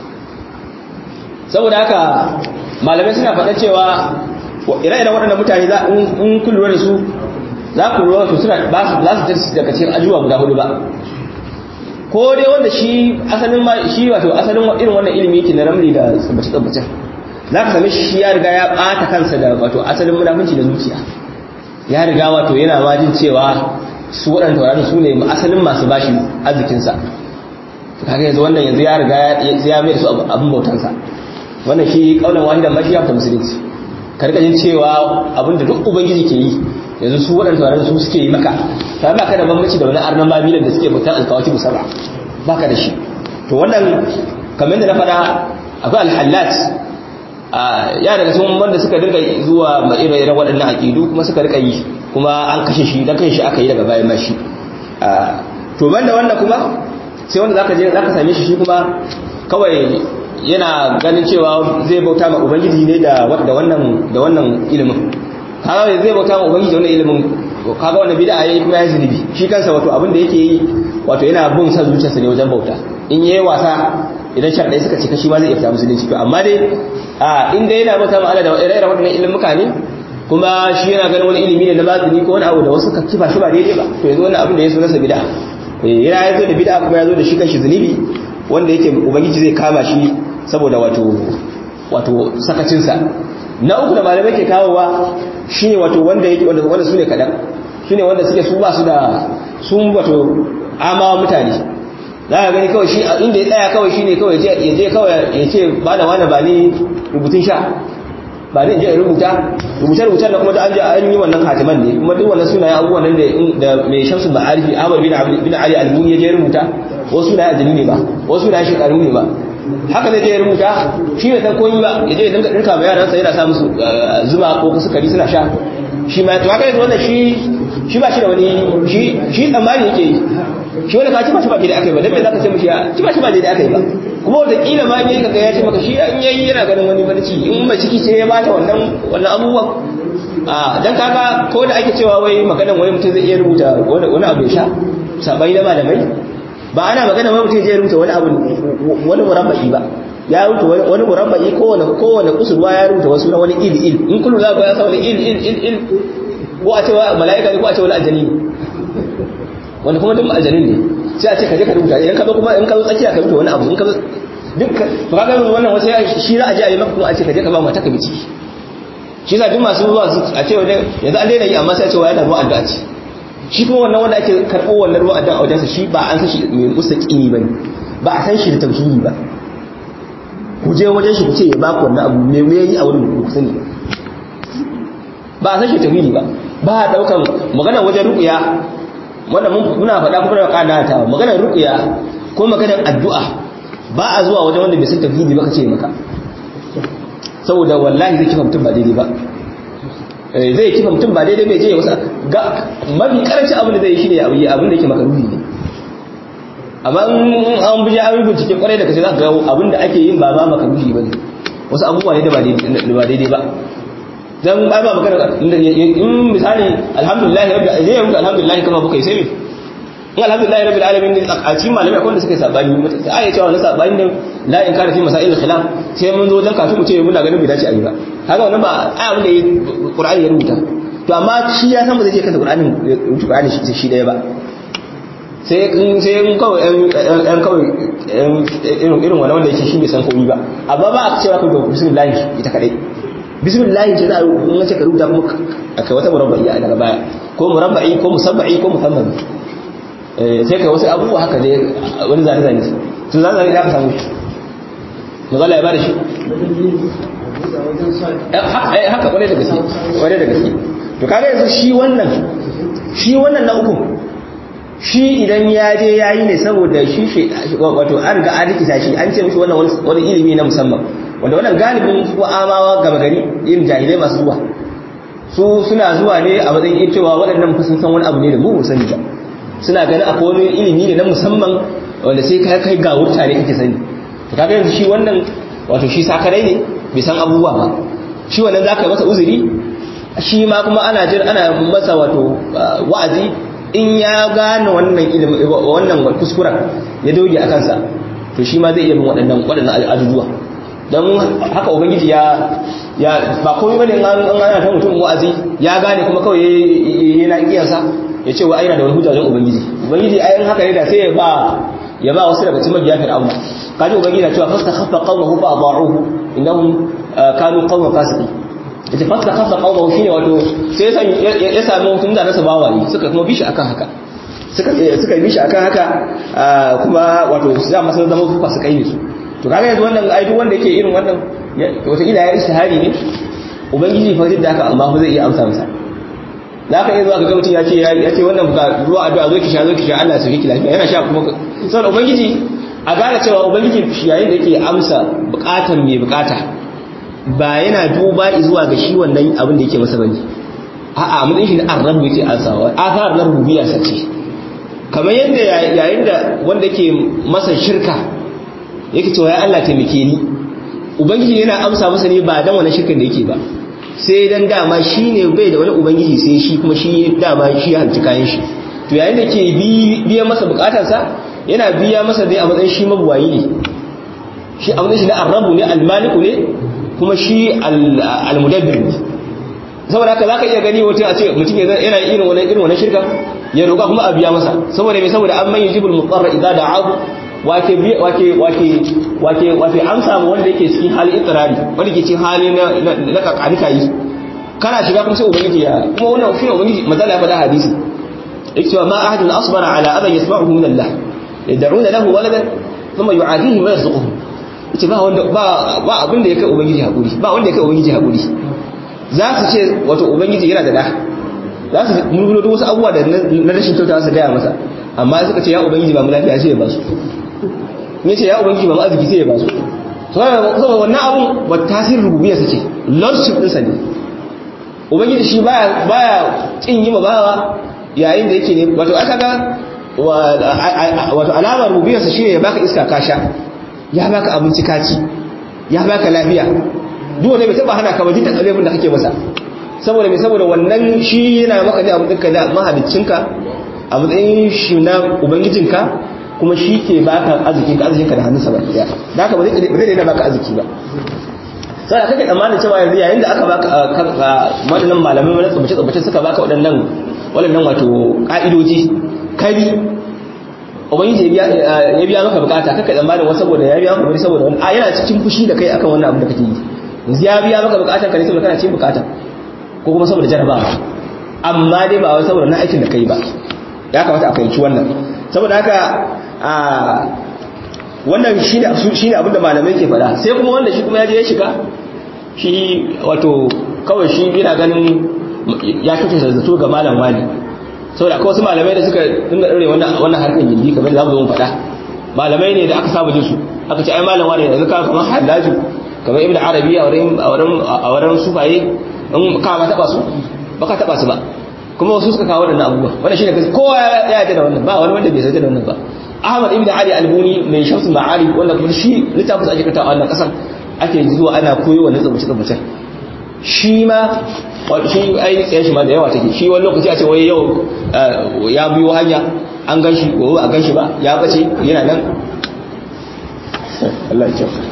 saboda haka malamai suna faɗa cewa ire-iren waɗannan mutane za in kun lura da su za ku lura to suna ba su za su tarsi daga cikin ajuwa guda hudu ba ko dai wanda shi asalin ma shi wato asalin irin wannan ilimi yake na ramli da tsabbace tsabbace za ka same shi ya riga ya ɓata kansa da wato asalin munafunci da zuciya ya riga wato yana ma jin cewa su waɗanda taurarin su ne asalin masu bashi arzikinsa kaga yanzu wannan yanzu ya riga ya mai da su abin bautansa wannan shi kaunan wahidan mashi ya fita musulunci ka rika jin cewa abin da duk ubangiji ke yi yanzu su waɗanda taurarin su suke yi maka ta ba ka da bambanci da wani arnan babilan da suke bautan alkawaki musarra ba ka da shi to wannan kamar da na faɗa akwai alhallat ya daga sun wanda suka dinga zuwa ire-iren waɗannan aƙidu kuma suka rika yi kuma an kashe shi dan kashe shi aka yi daga bayan mashi to to banda wanda kuma sai wanda zaka je zaka same shi shi kuma kawai yana ganin cewa zai bauta ma ubangiji ne da da wannan da wannan ilimin kaga zai bauta ma ubangiji da wannan ilimin kaga wannan bid'a yayi kuma ya zunubi shi kansa wato abin da yake yi wato yana bin sa zuciyarsa ne wajen bauta in yayi wasa idan sharadai suka cika shi ma zai iya fita musulunci to amma dai a inda yana bauta ma Allah da ire-iren waɗannan ilimuka ne kuma shi yana ganin wani ilimi ne na batini ko wani abu da wasu ka kifa shi ba daidai ba to yanzu wannan abin da ya so nasa bid'a yana ya zo da bid'a kuma ya zo da shi kanshi zunubi wanda yake ubangiji zai kama shi saboda wato wato sakacinsa na uku da malamai ke kawowa shine wato wanda yake wanda wanda su ne kadan shine wanda suke su ba su da sun wato amawa mutane za ka gani kawai shi inda ya tsaya kawai shine kawai ya je kawai ya ce ba da wani ba ni rubutun sha ba ne je rubuta rubuce rubuce da kuma da an je an yi wannan hatiman ne kuma duk wannan sunayen abubuwan nan da da mai shamsu ma'arifi Ahmad bin bin Ali al-Muni ya je rubuta wasu sunayen ajali ne ba wasu sunayen shekaru ne ba haka zai je rubuta shi bai san komai ba ya je ya dinga dinka ma yaransa yana sa musu zuma ko sukari suna sha shi ma to haka yanzu wannan shi shi ba shi da wani shi shi tsammani yake yi shi wanda ka ci ba shi ba daidai aka yi ba dan me zaka ce mishi ci ba shi ba daidai aka yi ba kuma wata kila ma ne kaga ya ce maka shi an yayi yana ganin wani barci in mai ciki ce ya bata wannan wannan abubuwan a dan kaga ko da ake cewa wai maganan wai mutum zai iya rubuta wani abu ya sha sabai da malamai ba ana magana wai mutum zai rubuta wani abu wani murabba'i ba ya rubuta wani murabba'i kowane kowane kusurwa ya rubuta wasu na wani il il in kullu za ka ya sa wani il il il il ko a cewa mala'ika ne ko a cewa wani aljani ne wanda kuma duk aljanin ne sai a ce ka je ka rubuta idan ka zo kuma in ka zo tsakiya ka rubuta wani abu in ka zo dukkan to kaga yanzu wannan wasu shi za a je a yi maka kuma a ce ka je ka ba mata ka bici shi yasa duk masu zuwa a ce wajen yanzu an daina yi amma sai a ce wa yana ruwan addu'a ce shi kuma wannan wanda ake karɓo wannan ruwan addu'a a wajensa shi ba an san shi mai mustaqimi bane ba a san shi da tauhidi ba ku je wajen shi ku ce ya ba ku wannan abu me me yi a wurin ku sani ba a san shi tauhidi ba ba a daukan magana wajen ruqya wanda muna faɗa kuma da kana ta maganar ruqya ko maganar addu'a ba a zuwa wajen wanda bai san tauhidi ba kace maka saboda wallahi zai kifa mutum ba daidai ba zai kifa mutum ba daidai bai je ya wasa ga mafi karanci abin da zai yi shine ya yi abin da yake makaruhi ne amma in an bi an bincike kwarai da kace za ka ga abin da ake yin ba ma makaruhi bane wasu abubuwa ne da ba daidai ba dan ba ba magana in misali alhamdulillah rabbi zai yi alhamdulillah kama buka sai me in alhamdulillah rabbil alamin a cikin malamai akwai wanda suka sabani ai cewa wannan sabani din la in kana fi masail khilaf sai mun zo dan kafin mu ce muna ganin bai dace a yi ba haka wannan ba ai abin da Qur'ani ya rubuta to amma shi ya san ba zai je kanta Qur'anin rubuta Qur'ani shi shi daya ba sai in sai in kawai ɗan kawai irin irin wannan wanda yake shi bai san komai ba amma ba a cewa ka ga bismillah ita kadai bismillah ce za a in ce ka rubuta kuma akai wata murabba'i a daga baya ko murabba'i ko musabba'i ko musamman sai ka wasu abubuwa haka dai wani zane zane to zane zane da ka samu shi mazala ya bada shi haka kwarai da gaske kwarai da gaske to kaga yanzu shi wannan shi wannan na uku shi idan ya je ya yi ne saboda shi shi wato an ga an rikita shi an ce mishi wannan wani ilimi na musamman wanda wannan galibin su amawa gaba gari irin jahilai masu zuwa su suna zuwa ne a matsayin cewa waɗannan fa sun san wani abu ne da mu mu sani ba suna ganin akwai wani ilimi ne na musamman wanda sai kai kai ga wuta ne kake sani to kaga yanzu shi wannan wato shi sakarai ne bai san abubuwa ba shi wannan zaka yi masa uzuri shi ma kuma ana jin ana masa wato wa'azi in ya gane wannan ilimi wannan kuskuren ya doge a kansa to shi ma zai iya bin waɗannan waɗannan ajujuwa don haka ubangiji ya ya ba komai bane an ana ta mutum wa'azi ya gane kuma kawai yana kiyansa ya ce wa aina da wani hujjajen ubangiji ubangiji ayin haka ne da sai ya ba ya ba wasu daga cikin mabiya fir'auna kaji ubangiji na cewa fasta khaffa qawmuhu fa adha'uhu innahum kanu qawman fasiqin yace fasta khaffa qawmuhu shine wato sai ya sami mutum da nasa bawaye suka kuma bishi akan haka suka suka bishi akan haka kuma wato za masa zama su fasikai ne su to kaga yanzu wannan ai duk wanda yake irin wannan wata ila ya istihari ne ubangiji fa da haka amma ba zai iya amsa masa da aka yi zuwa ga mutum ya ce ya ce wannan ga ruwa addu'a zo ki sha zo ki sha Allah sauke ki lafiya yana sha kuma saboda ubangiji a gane cewa ubangiji yayin da yake amsa bukatan mai bukata ba yana duba zuwa ga shi wannan abin da yake masa bane a'a mun shi ne ar-rabb yake ansawa athar na rububiyya sace kamar yadda yayin da wanda ke masa shirka yake cewa ya Allah taimake ni ubangiji yana amsa masa ne ba dan wannan shirkin da yake ba sai dan dama shine bai da wani ubangiji sai shi kuma shi dama shi halci kayan shi to yayin da ke biya masa bukatarsa yana biya masa dai a matsayin shi mabuwayi ne shi a matsayin shi na arrabu ne almaliku ne kuma shi almudabbir ne saboda haka zaka iya gani wata a ce mutum yana irin wannan irin wannan shirka ya roƙa kuma a biya masa saboda me saboda an man yujibul mutarra idza da'ahu wake wake wake wake wake amsa mu wanda yake cikin hali itirari wanda yake cikin hali na na kakanika yi kana shiga kuma sai ubangiji ya kuma wannan shi ubangiji mazala ya faɗa hadisi yake cewa ma ahadun asbara ala adan yasma'uhu min Allah yad'una lahu waladan thumma yu'adihi wa yarzuquhu yace ba wanda ba ba abin da yake ubangiji hakuri ba wanda yake ubangiji hakuri za su ce wato ubangiji yana da da za su mulmulo duk wasu abubuwa da na rashin kyautawa su gaya masa amma suka ce ya ubangiji ba mu lafiya sai ya ba su ne ce ya ubangiji ba mu arziki sai ya ba su saboda wannan abun ba tasirin rububiyar sa ce lordship ɗinsa ne ubangiji shi baya baya kin yi bawa yayin da yake ne wato aka ga wato alamar rububiyar sa shine ya baka iska ka sha ya baka abinci ka ci ya baka lafiya duk wanda bai taba hana ka ba duk abin da kake masa saboda mai saboda wannan shi yana maka ne abin da da mahaliccinka a matsayin shi na ubangijinka kuma shi ke baka arzikin ka arzikin ka da hannunsa ba daya da haka ba zai ba zai daina baka arziki ba sai aka kake tsammanin cewa yanzu yayin da aka baka waɗannan malamai wani tsabace tsabace suka baka waɗannan waɗannan wato ka'idoji kai ubangiji ya biya maka bukata kake tsammanin wasu saboda ya biya maka saboda wani a yana cikin fushi da kai akan wannan abin da kake yi yanzu ya biya maka bukatar ka ne saboda kana cikin bukata ko kuma saboda jarabawa amma dai ba wai saboda na aikin da kai ba ya kamata a fahimci wannan saboda haka a wannan shine shine abinda malamai ke faɗa sai kuma wanda shi kuma ya je ya shiga shi wato kawai shi yana ganin ya kace zato ga malam wani saboda akwai wasu malamai da suka dinga dore wannan wannan harkar gindi kamar da zamu zo mu faɗa malamai ne da aka saba jin su aka ce ai malam wani yanzu ka kamar hallaju kamar ibnu arabi a wurin a wurin a wurin sufaye in ka ma taba su ba ka taba su ba kuma wasu suka kawo wadannan abubuwa wannan shine gaskiya kowa ya yarda da wannan ba wani wanda bai yarda da wannan ba Ahmad ibn Ali Albuni mai shamsu ma'ari wanda kuma shi littafin ake kata a wannan kasan ake zuwa ana koyo wannan tsabuce tsabuce shi ma shi ai tsaye shi ma da yawa take shi wani lokaci a ce wai yau ya biyo hanya an gan shi gobe a gan shi ba ya bace yana nan Allah ya kyauta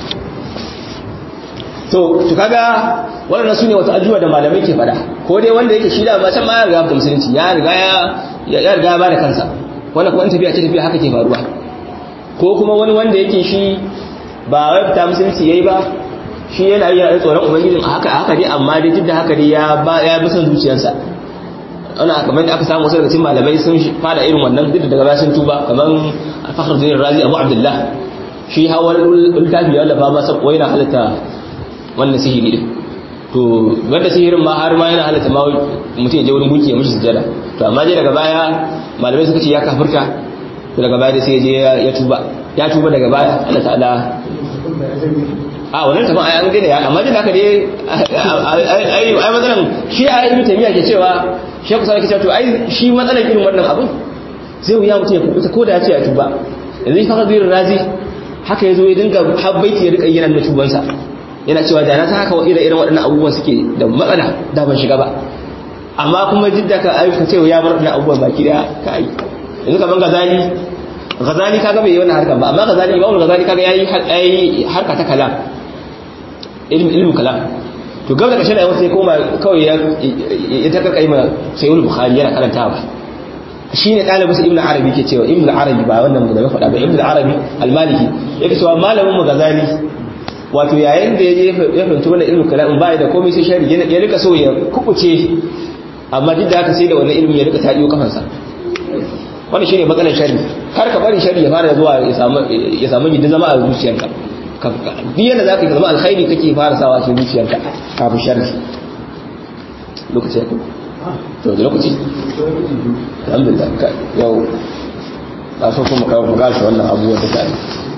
to to kaga waɗannan sune wata ajuwa da malamai ke fada ko dai wanda yake shi da ma can ma ya riga da musulunci ya riga ya ya riga ba da kansa wannan kuma in tafiya ce tafiya haka ke faruwa ko kuma wani wanda yake shi ba wai ta musulunci yayi ba shi yana yi tsoron ubangijin haka haka dai amma dai duk da haka dai ya ba ya bi son zuciyarsa ana kamar da aka samu wasu daga cikin malamai sun fada irin wannan duk da daga baya sun tuba kamar Fakhruddin Razi Abu Abdullah shi hawa littafi ya lafa masa wai na halatta wannan sihiri din to wanda sihirin ma har ma yana halatta ma mutum ya je wurin gunki ya mishi sujada to amma dai daga baya malamai suka ce ya kafirta to daga baya sai je ya tuba ya tuba daga baya Allah ta'ala a wannan taban ai an gane ya amma dai haka dai ai ai matsalan shi a ibnu taymiya ke cewa shi kusa ke cewa to ai shi matsalan irin wannan abun zai wuya mutum ya kubuta ko da ya ce ya tuba yanzu fa kadir razi haka yazo ya dinga habbaiti ya rika yana da tubansa yana cewa da na san haka irin irin waɗannan abubuwan suke da matsala da ban shiga ba amma kuma duk da ka ayyuka cewa ya bar waɗannan abubuwan baki daya ka yi yanzu kaman gazali gazali kaga bai yi wannan harkar ba amma gazali imamu gazali kaga yayi harka ta kalam ilmin ilmin kalam to gaba da kashe da sai koma kawai ya ya ta karkai ma sayyid bukhari yana karantawa shine ɗalibin sa ibnu arabi ke cewa ibnu arabi ba wannan da ya faɗa ba ibnu arabi al-maliki yake cewa malamin mu gazali wato yayin da ya fahimci wannan ilmin kalam ba da komai sai shari ya rika so ya kubuce amma duk da haka sai da wannan ilmin ya rika tadiyo kafansa wannan shine matsalar shari kar ka bari shari ya fara zuwa ya samu ya samu gidin zama a zuciyarka duk yadda zaka zama alkhairi kake fara sawa a cikin zuciyarka kafin shari lokaci ya kuma to da lokaci alhamdulillah yau ba so kuma ka ga shi wannan abubuwan da tare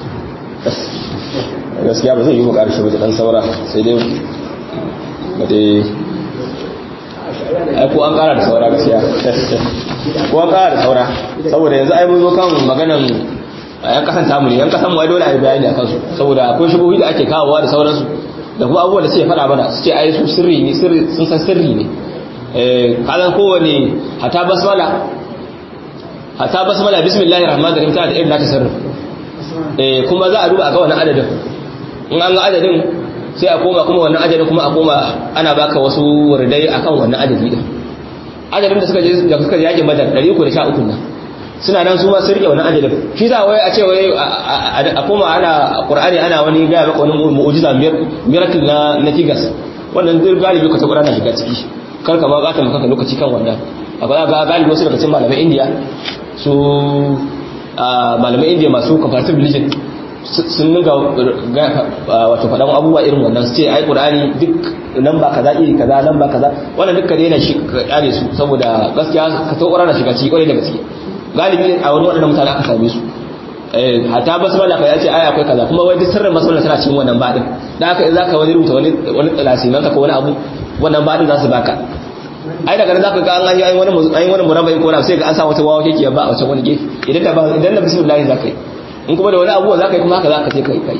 gaskiya ba zai yi bukatar shi ba dan saura sai dai ba dai ai ko an kara da saura gaskiya ko an kara da saura saboda yanzu ai mun zo kan maganan yan kasan tamu ne yan kasan mu ai dole ai bayani akan su saboda akwai shubuhi da ake kawowa da sauransu da kuma abubuwan da suke faɗa mana su ce ai su sirri ne sirri sun san sirri ne eh kalan kowane hata basmala hata basmala bismillahir rahmanir rahim ta da irin nata sirri eh kuma za a duba a ga wannan adadin in an ga adadin sai a koma kuma wannan adadin kuma a koma ana baka wasu wurdai akan wannan adadi din adadin da suka je da suka je yakin badar 313 nan suna nan su ma sun rike wannan adadin shi za wai a ce wai a koma ana qur'ani ana wani ga maka wani mu'jiza miracle na na tigas wannan zai galibi ka ta qur'ani shiga ciki kar ka ma ga ta maka lokaci kan wannan akwai ga galibi wasu daga cikin malaman India su malaman India masu comparative religion sun ninga wato faɗan abubuwa irin wannan su ce ai qur'ani duk nan ba kaza iri kaza nan ba kaza wannan dukkan yana shi kare su saboda gaskiya ka to qur'ani shiga ciki kwarai da gaske galibi a wani waɗannan mutane aka same su hatta basmala ka yace ai akwai kaza kuma wai duk sirrin basmala tana cikin wannan badin dan haka in zaka wani rubuta wani wani tsalasiman ka ko wani abu wannan badin za su baka ai daga nan zaka ga an yi wani an yi wani murabbai ko na sai ga an sa wata wawa keke ba a wata wani gefe idan da ba idan da bismillah zaka yi in kuma da wani abuwa zaka yi kuma haka zaka je kai kai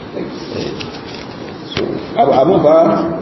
abu abun fa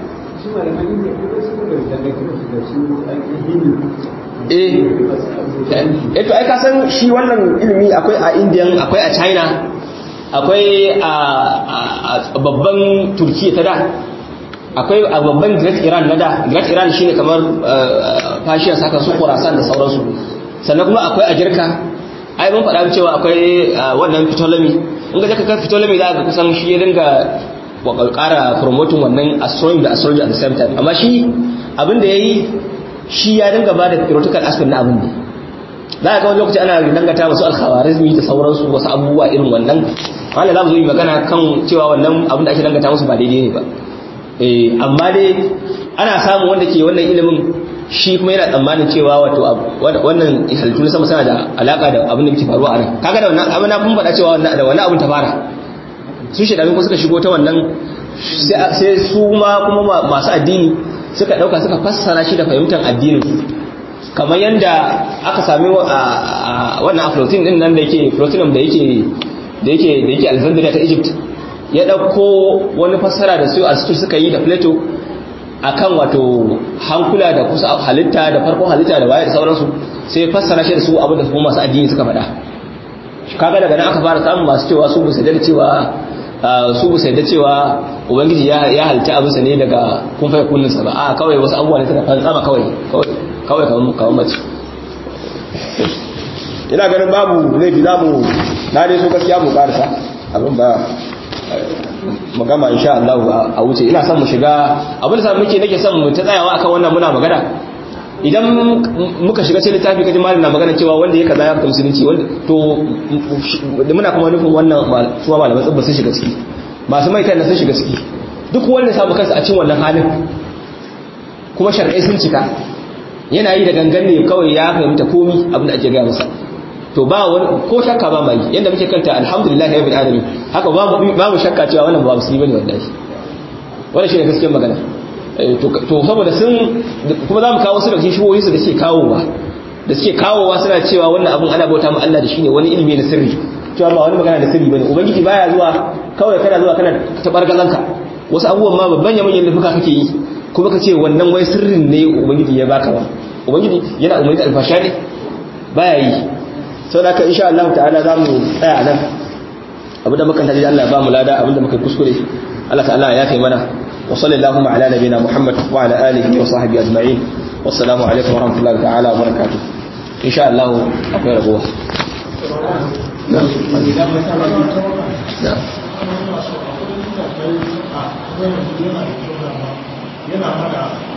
eh to ai ka san shi wannan ilimi akwai a indian akwai a china akwai a babban turkiya ta da akwai a babban great iran na da great iran shine kamar fashiya saka su khurasan da sauransu sannan kuma akwai a girka ai mun faɗa cewa akwai wannan ptolemy in ga ka ptolemy za ka kusan shi ya dinga ƙara promoting wannan astronomy da astrology at the same time amma shi abin da yayi shi ya dinga ba da theoretical aspect na abin ne za a ga wani lokaci ana dangata masu alkhawarizmi da sauransu wasu abubuwa irin wannan wanda za mu zo yi magana kan cewa wannan abin da ake dangata musu ba daidai ne ba amma dai ana samun wanda ke wannan ilimin shi kuma yana tsammanin cewa wato wannan halittu na sama suna da alaka da abin da muke faruwa a nan kaga da wannan abin na kun faɗa cewa da wannan abin ta fara su shi ko suka shigo ta wannan sai su ma kuma masu addini suka ɗauka suka fassara shi da fahimtar addinin kamar yadda aka sami wannan aflotin din nan da yake flotinum da yake da yake da yake alexandria ta egypt ya ɗauko wani fassara da su aristotle suka yi da plato akan wato hankula da kusa halitta da farkon halitta da waye da sauransu sai fassara shi da su abin da kuma masu addini suka faɗa kaga daga nan aka fara samun masu cewa su bisa da cewa su bisa da cewa ubangiji ya ya halitta abin sa ne daga kun fa kullun sa ba a kawai wasu abubuwa ne suka fantsama kawai kawai kawai kamar kamar mace ina ganin babu laifi zamu na dai so gaskiya mu karasa abin ba mu gama insha Allah a wuce ina son mu shiga abin da muke nake son mu ta tsayawa akan wannan muna magana idan muka shiga cikin littafi kaji malin na magana cewa wanda ya kaza ya fita musulunci wanda to muna kuma nufin wannan suwa malaman tsibba sun shiga ciki masu mai kai sun shiga ciki duk wanda samu kansa a cikin wannan halin kuma shar'ai sun cika yana yi da gangan ne kawai ya fahimta komi abin da ake gaya masa to ba wani ko shakka ba mai yanda muke kanta alhamdulillah ya bin adami haka ba mu ba mu shakka cewa wannan ba musulmi bane wallahi wannan shine gaskiyar magana to saboda sun kuma za mu kawo su da cikin shubohi su da suke kawowa da suke kawowa suna cewa wannan abun ana bauta ma Allah da shine wani ilimi na sirri cewa ba wani magana da sirri bane ubangiji baya zuwa kawai kana zuwa kana tabargazanka wasu abubuwan ma babban yamin yanda fuka kake yi kuma kace wannan wai sirrin ne ubangiji ya baka ba ubangiji yana umarni da alfasha ne baya yi sau da ka insha Allah ta'ala za mu tsaya nan abinda muka taji Allah ya ba mu lada abinda muka kuskure Allah ta'ala ya kai mana wa sallallahu ala nabiyina Muhammad wa ala alihi wa sahbihi ajma'in wassalamu alaikum wa rahmatullahi ta'ala wa barakatuh insha Allah akwai rabuwa yana mana